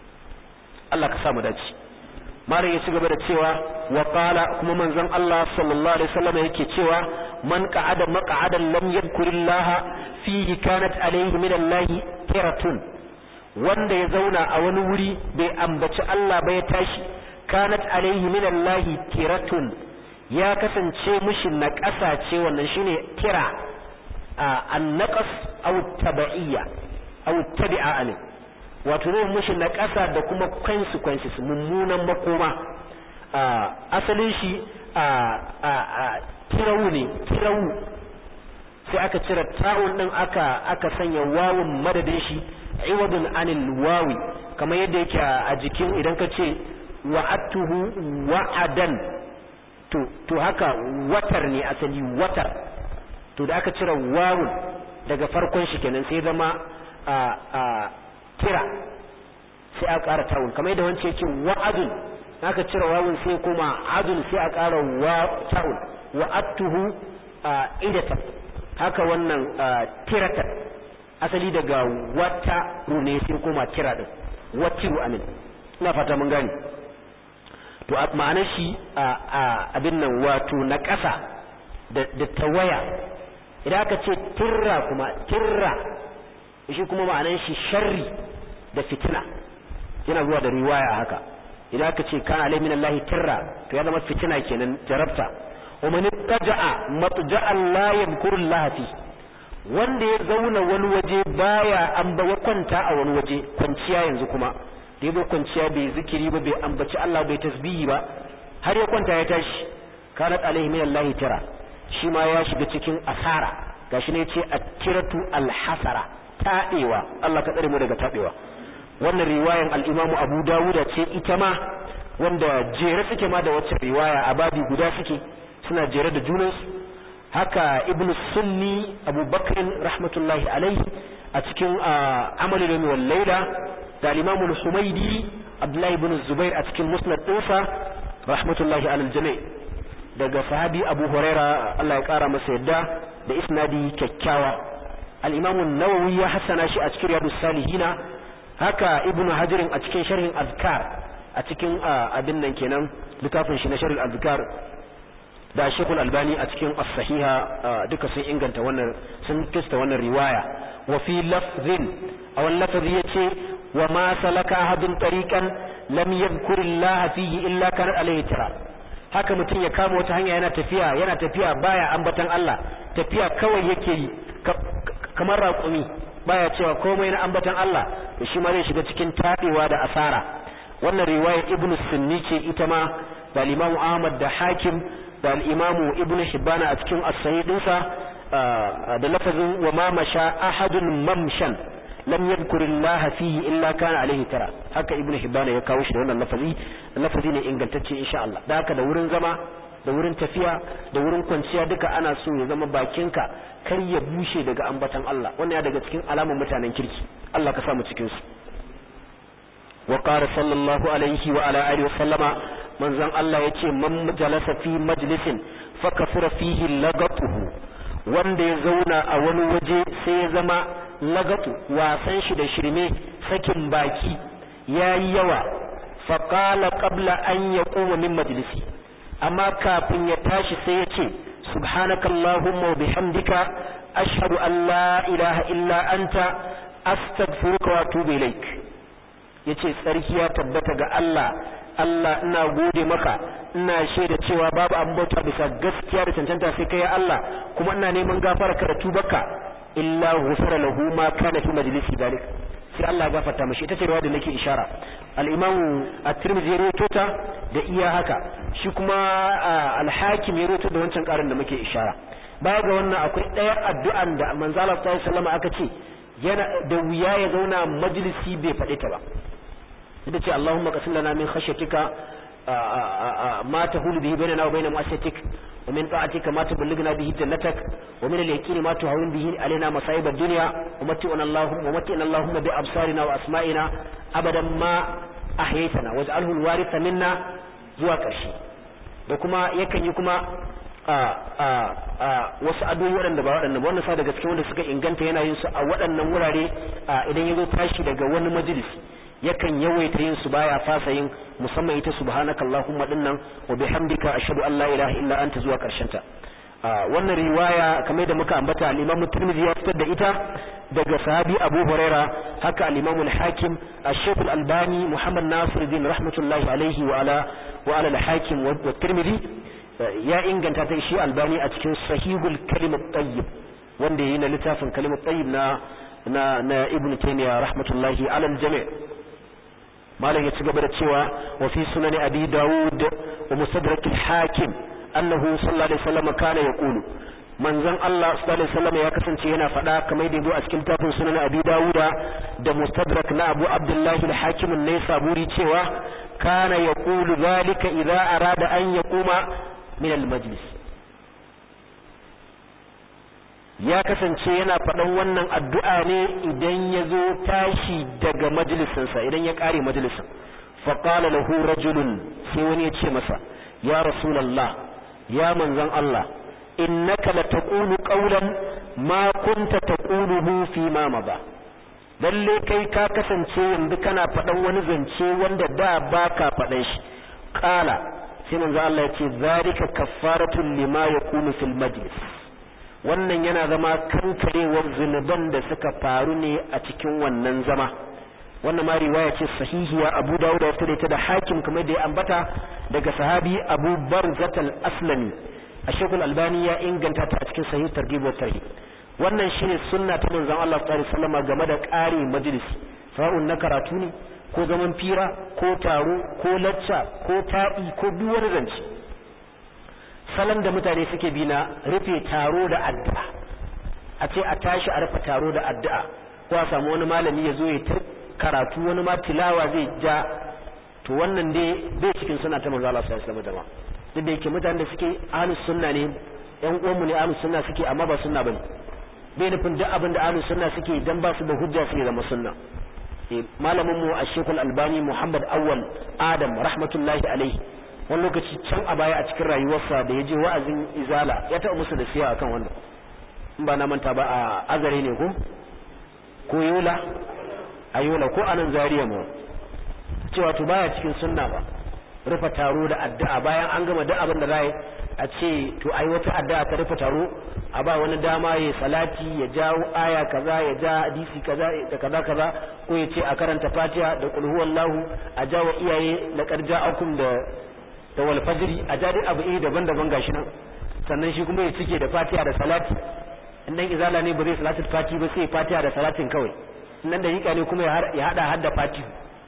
Allah ka sa mu dace mare ya ci gaba da cewa wa qala kuma manzon Allah sallallahu alaihi wasallam yake cewa man qa'ada maq'adan lam yadhkurillaha fihi kanat alayhi min Allah tiratun wanda ya zauna a wani wuri bai ambaci Allah ba ya tashi kanat alayhi min Allah tiratun ya kasance mishi na ƙasa ce wannan shine tira an-naqas aw tabi'iyya aw tabi'a ne wato ne mushi na ƙasa da kuma consequences mummunan makoma asalin shi tirawu ne tirawu sai aka cire ta'un din aka aka sanya wawun madadin shi iwadun anil wawi kamar yadda yake a jikin idan ka ce wa'atuhu wa'adan to to haka watar ne asali watar to da aka cire wawun daga farkon shi kenan sai zama a a tira sai a ƙara ta'un kamar yadda wancan yake wa'adun aka cire wawun sai kuma adun sai a ƙara wa ta'un wa'attuhu idatan haka wannan tirata asali daga wata rune sai kuma tira din watiru amin ina fata mun gani to ma'anar shi abin nan wato na ƙasa da tawaya idan aka ce tirra kuma tirra shi kuma ma'anar shi sharri da fitina yana zuwa da riwaya haka idan aka ce kana alai min Allah tirra to ya zama fitina kenan jarabta wa man taja'a matja'an la yadhkuru Allah fi wanda ya zauna wani waje baya an ba kwanta a wani waje kwanciya yanzu kuma da yabo kwanciya bai zikiri ba bai ambaci Allah bai tasbihi ba har ya kwanta ya tashi kanat alaihi min Allah tira shi ma ya shiga cikin asara gashi ne yace at-tiratu al-hasara taɗewa Allah ka tsare mu daga taɗewa wannan riwayan al-Imam Abu Dawud ce ita ma wanda jere suke ma da wacce riwaya a babi guda suke suna jere da junansu haka Ibn Sunni Abu Bakr rahmatullahi alaihi a cikin Amal al wal Layla da al-Imam al-Humaydi Abdullah ibn Zubair a cikin Musnad ɗinsa rahmatullahi alal jami' daga sahabi Abu Huraira Allah ya kara masa yadda da isnadi kyakkyawa al-Imam an-Nawawi ya hasana shi a cikin Riyadus Salihina haka Ibn Hajar a cikin sharhin Azkar a cikin abin nan kenan littafin shi na sharhin Azkar da Sheikh Al-Albani a cikin As-Sahiha duka sun inganta wannan sun kista wannan riwaya wa fi lafzin a wannan lafazi yace wa ma salaka ahadun tariqan lam yadhkur Allah fihi illa kana alayhi tara haka mutum ya kama wata hanya yana tafiya yana tafiya baya ambatan Allah tafiya kawai yake yi kamar raƙumi baya cewa komai na ambatan Allah to shi ma zai shiga cikin tabewa da asara wannan riwayar Ibn Sunni ce ita ma da Imam Ahmad da Hakim da al-Imam Ibn Hibban a cikin as-sahih dinsa da lafazin wa ma masha ahadun mamshan lam yadhkur Allah fihi illa kana alaihi tara haka Ibn Hibban ya kawo shi da wannan lafazi lafazi ne ingantacce insha Allah da haka da wurin zama da wurin tafiya da wurin kwanciya duka ana so ya zama bakinka kar ya bushe daga ambatan Allah wannan ya daga cikin alamun mutanen kirki Allah ka samu cikin su wa qala sallallahu alaihi wa ala alihi wa sallama manzon Allah yace man jalasa fi majlisin fa kafura fihi lagatuhu wanda ya zauna a wani waje sai ya zama lagatu wasan shi da shirme sakin baki yayi yawa fa qala qabla an yaquma min majlisi amma kafin ya tashi sai ya ce subhanakallahumma wa bihamdika ashhadu an la ilaha illa anta astaghfiruka wa atubu ilaik yace tsarki ya tabbata ga Allah Allah ina gode maka ina shaida cewa babu abin bauta bisa gaskiya da cancanta sai kai Allah kuma ina neman gafara ka da tubarka illa ghufira lahu ma kana fi majlisi dalik sai Allah ya gafarta mishi ita ce riwaya da nake ishara al-Imam at-Tirmidhi ya rawaito ta da iya haka shi kuma al-Hakim ya rawaito da wancan karin da muke ishara baya ga wannan akwai ɗaya addu'an da manzo Allah sallallahu alaihi wasallam aka ce yana da wuya ya zauna majalisi bai faɗi ta ba ita ce Allahumma qasim lana min khashyatika ma tahulu bihi bainana wa bain ma'asiyatik wa min ta'atika ma tuballighna bihi jannatak wa min al-yaqini ma tuhawwin bihi alaina masa'ib ad-dunya wa matti'na Allahumma wa matti'na Allahumma bi absarina wa asma'ina abadan ma ahyaytana waj'alhu al-waritha minna zuwa ƙarshe da kuma yakan yi kuma wasu addu'o'i waɗanda ba waɗannan wannan sa daga cikin wanda suka inganta yana yin su a waɗannan wurare idan ya zo tashi daga wani majalisi yakan yawaita yin su baya fasa yin musamman ita subhanaka allahumma dinnan wa bihamdika ashhadu an la ilaha illa anta zuwa karshen ta wannan riwaya kamar da muka ambata al-Imam Tirmidhi ya fitar da ita daga sahabi Abu Huraira haka al-Imam al-Hakim al-Sheikh al-Albani Muhammad Nasiruddin rahmatullahi alaihi wa ala wa ala al-Hakim wa Tirmidhi ya inganta ta shi Albani a cikin Sahihul Kalimat Tayyib wanda yayi na littafin Kalimat Tayyib na na na Ibn Taymiyyah rahmatullahi ala al-jami' malam ya ci gaba da cewa wa fi sunan abi daud wa mustadrak al-hakim annahu sallallahu alaihi wasallam kana yaqulu manzon Allah sallallahu alaihi wasallam ya kasance yana faɗa kamar da yabo a cikin tafin sunan abi dauda da mustadrak na abu abdullahi al-hakim an-naisaburi cewa kana yaqulu zalika idza arada an yaquma min al-majlis ya kasance yana faɗan wannan addu'a ne idan ya zo tashi daga majalisinsa idan ya ƙare majalisin faƙala lahu rajulun sai wani ya ce masa ya rasulallah ya manzan Allah innaka la taqulu qawlan ma kunta taquluhu fi ma mada lalle kai ka kasance yanzu kana faɗan wani zance wanda da baka faɗan shi qala sai manzo Allah ya ce zalika kaffaratun lima yakunu fil majlis wannan yana zama kankarewar zunuban da suka faru ne a cikin wannan zama wannan ma riwaya ce sahihiya Abu Dawud ya fitar da Hakim kamar da ya ambata daga sahabi Abu Barzat al-Aslami Sheikh al-Albani ya inganta ta a cikin sahih targhib wa tarhib wannan shine sunna ta manzon Allah sallallahu alaihi wasallam game da ƙari majalisi sa'un na karatu ne ko zaman fira ko taro ko lacca ko ta'i ko duk wani zance salon da mutane suke bi na rufe taro da addu'a a ce a tashi a rufe taro da addu'a ko a samu wani malami ya zo ya ta karatu wani ma tilawa zai ja to wannan dai bai cikin suna ta manzo Allah sallallahu alaihi wasallam duk da yake mutanen da suke ahlus sunna ne yan uwanmu ne ahlus sunna suke amma ba sunna bane bai nufin duk abin da ahlus sunna suke dan ba su da hujja su zama sunna malamin mu a shekul albani muhammad awwal adam rahmatullahi alaihi wani lokaci can a baya a cikin rayuwarsa da ya je wa'azin izala ya taɓa musu da siya akan wannan in ba na manta ba a azare ne ko ko yola a yola ko anan zariya mu cewa to baya cikin sunna ba rufe taro da addu'a bayan an gama duk abin da za a ce to ai wata addu'a ta rufe taro a ba wani dama ya salati ya jawo aya kaza ya ja hadisi kaza da kaza kaza ko ya ce a karanta fatiha da qul huwallahu a jawo iyaye laqad ja'akum da da wal fajri a ja dai abu iri daban-daban gashi nan sannan shi kuma ya cike da fatiha da salati in dan izala ne ba zai salatul fati ba sai fatiha da salatin kawai nan da yika ne kuma ya hada hadda fatiha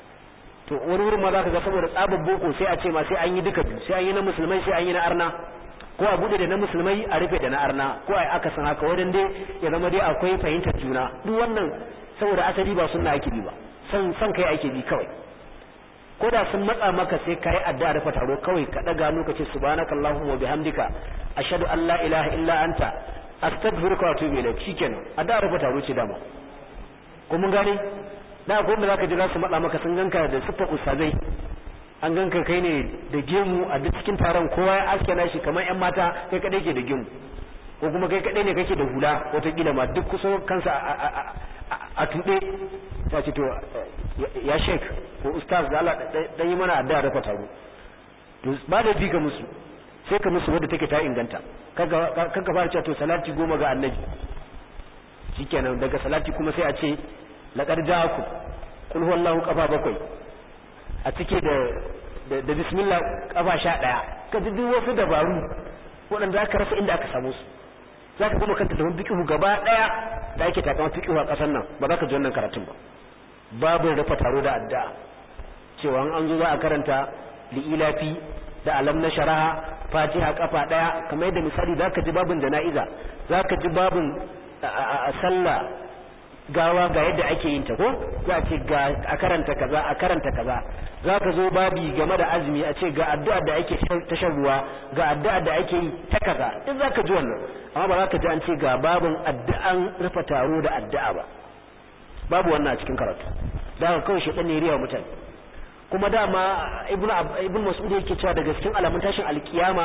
to wani wurin ma za ka ga saboda tsabar boko sai a ce ma sai an yi duka biyu sai an yi na musulmai sai an yi na arna ko a bude da na musulmai a rufe da na arna ko a aka san haka wadan dai ya zama dai akwai fahimtar juna duk wannan saboda asali ba sunna ake bi ba san san kai ake bi kawai ko da sun matsa maka sai kai addu'a rufe taro kawai ka daga lokaci subhanakallahumma wa bihamdika ashhadu an la ilaha illa anta astaghfiruka wa atubu ilaik shikenan addu'a rufe taro ce dama ko mun gane da akwai wanda zaka ji za su matsa maka sun ganka da siffar ustazai an ganka kai ne da gemu a duk cikin taron kowa ya aske nashi kamar yan mata kai kadai ke da gemu ko kuma kai kadai ne kake da hula wataƙila ma duk kusa kansa a tuɗe ta ce to ya shek ko ustaz da Allah dan yi mana addu'a da taro to ba da bi ga musu sai ka musu wadda take ta inganta kaga kaga fara cewa to salati goma ga annabi shikenan daga salati kuma sai a ce laqad ja'akum qul huwallahu qafa bakwai a cike da da bismillah kafa sha daya ka ji duk wasu dabaru waɗanda aka rasa inda aka samu su za ka kuma kanta tafin fiƙihu gaba ɗaya da ake takama fiƙihu a ƙasar nan ba za ka ji wannan karatun ba babu rufa taro da addu'a cewa an zo za a karanta li'ilafi da alam na sharaha fatiha kafa ɗaya kamar yadda misali za ka ji babin jana'iza za ka ji babin a sallah gawa ga yadda ake yin ta ko za a ce ga a karanta kaza a karanta kaza za ka zo babi game da azumi a ce ga addu'a da ake ta shan ruwa ga addu'a da ake yi ta kaza duk za ka ji wannan amma ba za ka ji an ce ga babin addu'an rufe taro da addu'a ba babu wannan a cikin karatu da haka kawai shi ne riya mutane kuma dama ibnu ibnu mas'ud yake cewa daga cikin alamun tashin alkiyama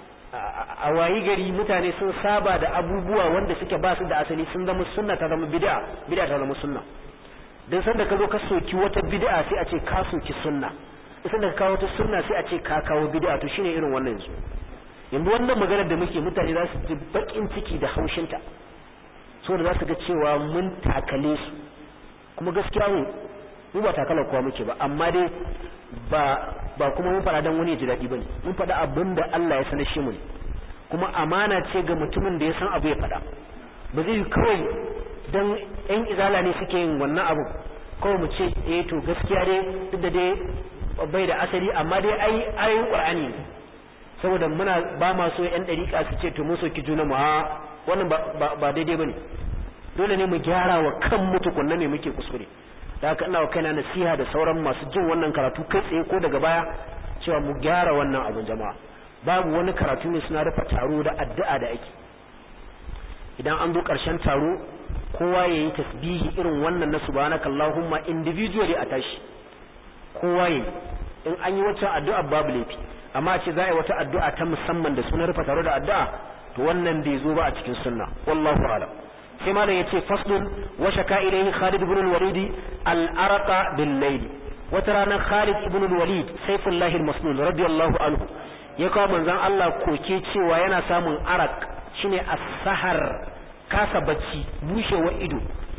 a wayi gari mutane sun saba da abubuwa wanda suke ba su da asali sun zama sunna ta zama bid'a bid'a ta zama sunna dan sanda ka zo ka soki wata bid'a sai a ce ka soki sunna sanda ka kawo wata sunna sai a ce ka kawo bid'a to shine irin wannan yanzu yanzu wannan maganar da muke mutane za su ji bakin ciki da haushinta saboda za su ga cewa mun takale su kuma gaskiya mu mu ba takalar kowa muke ba amma dai ba ba kuma mun faɗa dan wani ya ji daɗi bane mun faɗa abin da Allah ya sanar shi mu ne kuma amana ce ga mutumin da ya san abu ya faɗa ba zai kawai dan yan izala ne suke yin wannan abu kawai mu ce eh to gaskiya dai duk da dai bai da asali amma dai ai ayoyin qur'ani ne saboda muna ba ma so yan dariƙa su ce to mun soki juna mu a wannan ba ba daidai bane dole ne mu gyara wa kan mu tukunna ne muke kuskure da haka ina wa kaina nasiha da sauran masu jin wannan karatu kai tsaye ko daga baya cewa mu gyara wannan abun jama'a babu wani karatu ne suna rufe taro da addu'a da ake idan an zo ƙarshen taro kowa ya yi tasbihi irin wannan na subhanaka Allahumma individually a tashi kowa ya in an yi wata addu'a babu laifi amma ce za a yi wata addu'a ta musamman da sunan rufa taro da addu'a to wannan bai zo ba a cikin sunna wallahu a'lam sai malam yace faslun wa shaka ilayhi Khalid ibn al-Walid al-araqa bil layl wata rana Khalid ibn al-Walid Saifullah al-Maslul radiyallahu anhu ya kawo manzon Allah koke cewa yana samun arak shine as-sahar kasa bacci bushewa ido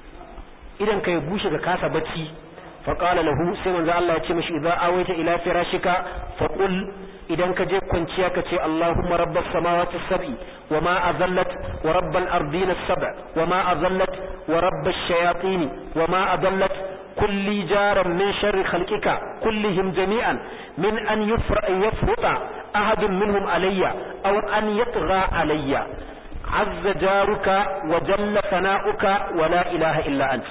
idan kai bushe ga kasa bacci fa qala lahu sai manzon Allah ya ce mishi idza awaita ila firashika fa qul idan ka je kwanciya ka ce Allahumma rabbas samawati sab'i wa ma azallat wa rabbal ardina sab'a wa ma azallat wa rabbash shayatin wa ma adallat kulli jaran min sharri khalqika kullihim jami'an min an yufra yafruta ahadun minhum alayya aw an yatgha alayya azza jaruka wa jalla sana'uka wa la ilaha illa ant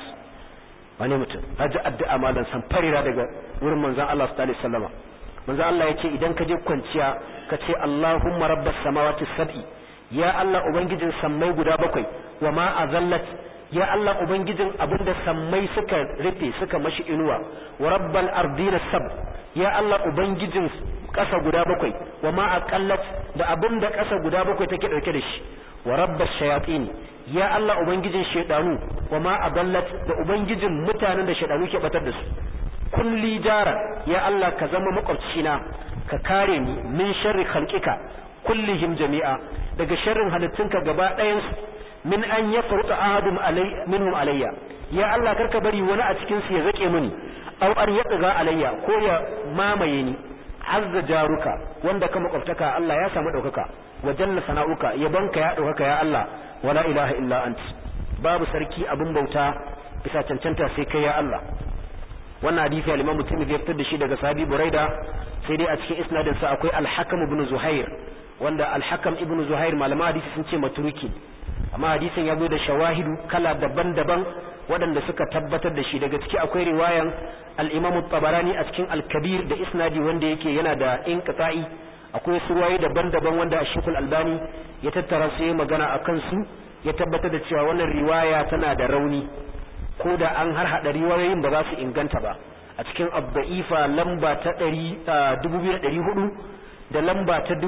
wani mutum haji addu'a malan san farira daga wurin manzon Allah sallallahu alaihi wasallam manzo Allah yake idan ka je kwanciya ka ce Allahumma rabbas samawati sab'i ya Allah ubangijin sammai guda bakwai wa ma azallat ya Allah ubangijin abinda sammai suka rufe suka mashi inuwa wa rabbal ardina sab ya Allah ubangijin kasa guda bakwai wa ma aqallat da abinda kasa guda bakwai take dauke da shi wa rabbash shayatin ya Allah ubangijin shedanu wa ma adallat da ubangijin mutanen da shedanu ke batar da su kulli jara ya Allah ka zama makwabcina ka kare ni min sharri khalqika kullihim jami'a daga sharrin halittunka gaba ɗayan su min an yafruta ahadun alai minhum alayya ya Allah karka bari wani a cikin su ya zake mini aw an yadga alayya ko ya mamaye ni azza jaruka wanda ka makwabtaka Allah ya samu daukaka wa jalla sana'uka yabanka ya daukaka ya Allah wala ilaha illa ant babu sarki abin bauta bisa cancanta sai kai ya Allah wannan hadisi al-Imam Tirmidhi ya fitar da shi daga Sahabi Buraida sai dai a cikin isnadin sa akwai Al-Hakam ibn Zuhair wanda Al-Hakam ibn Zuhair malama hadisi sun ce maturuki amma hadisin ya zo da shawahidu kala daban-daban waɗanda suka tabbatar da shi daga ciki akwai riwayan al-Imam Tabarani a cikin Al-Kabir da isnadi wanda yake yana da inqita'i akwai surwaye daban-daban wanda Sheikh Al-Albani ya tattara su yi magana akan su ya tabbatar da cewa wannan riwaya tana da rauni ko da an har hada riwayoyin ba za su inganta ba a cikin abda'ifa lamba ta 2400 da lamba ta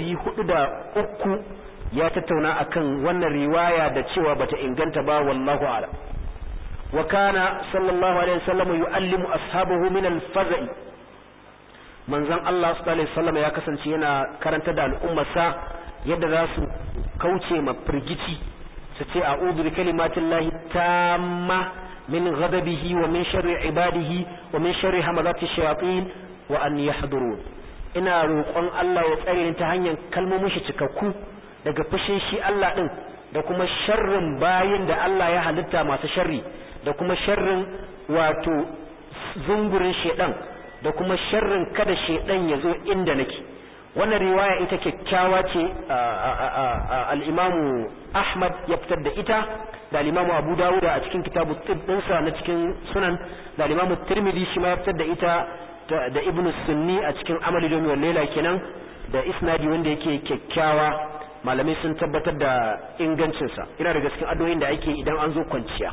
2403 ya tattauna akan wannan riwaya da cewa bata inganta ba wallahu a'lam wa kana sallallahu alaihi wasallam yu'allimu ashabahu min al-faza'i manzon Allah sallallahu alaihi wasallam ya kasance yana karanta da al'ummarsa yadda za su kauce ma firgici su ce a'udhu bi kalimatillahi tamma min ghadabihi wa min sharri ibadihi wa min sharri hamazati shayatin wa an yahdurun ina roƙon Allah ya tsare ni ta hanyar kalmomin shi cikakku daga fushin shi Allah din da kuma sharrin bayin da Allah ya halitta masu sharri da kuma sharrin wato zungurin shedan da kuma sharrin kada shedan ya zo inda nake wannan riwaya ita kyakkyawa ce al-imamu Ahmad ya fitar da ita da al-imamu Abu Dawud a cikin kitabu tib dinsa na cikin sunan da al-imamu Tirmidhi shi ma ya fitar da ita da Ibn Sunni a cikin Amali Domi wal Laila kenan da isnadi wanda yake kyakkyawa malamai sun tabbatar da ingancin sa ina daga cikin addu'o'in da ake idan an zo kwanciya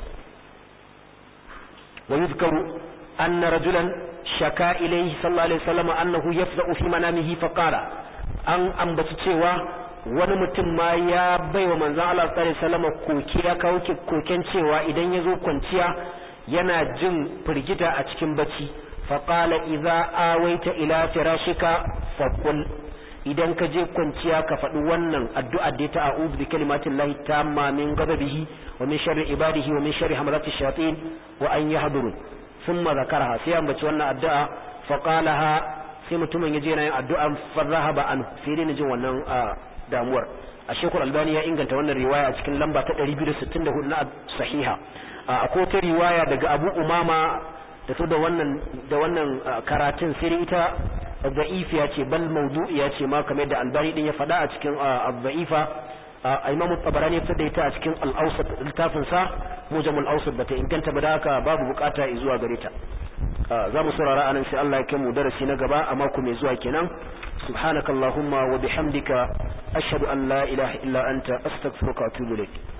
wa yuzkaru anna rajulan shaka ilayhi sallallahu alaihi wasallam annahu yafza'u fi manamihi fa qala an ambaci cewa wani mutum ma ya baiwa manzon Allah sallallahu alaihi wasallam koki ya kawo koken cewa idan ya zo kwanciya yana jin firgita a cikin bacci fa qala idza awaita ila firashika fa qul idan ka je kwanciya ka faɗi wannan addu'a da ta a'udhu bi kalimatillahi tamma min ghadabihi wa min sharri ibadihi wa min sharri hamazati shayatin wa an yahdurun ثم ذكرها sai ambaci wannan addu'a fa qalaha sai mutumin yaje yana yin addu'a fa zahaba an sai dai jin wannan damuwar a shekul albani ya inganta wannan riwaya a cikin lamba ta 264 na sahiha akwai ta riwaya daga abu umama da su da wannan da wannan karatun sai dai ita da'ifiya ce bal mawdu'iya ce ma kamar da albani din ya faɗa a cikin da'ifa imam tabarani ya da ita a cikin al-awsat littafin sa mujam al-awsat bata inganta ba da haka babu bukata zuwa gare ta za mu saurara anan sai Allah ya kai mu darasi na gaba a mako mai zuwa kenan subhanakallahumma wa bihamdika ashhadu an la ilaha illa anta astaghfiruka wa atubu ilayk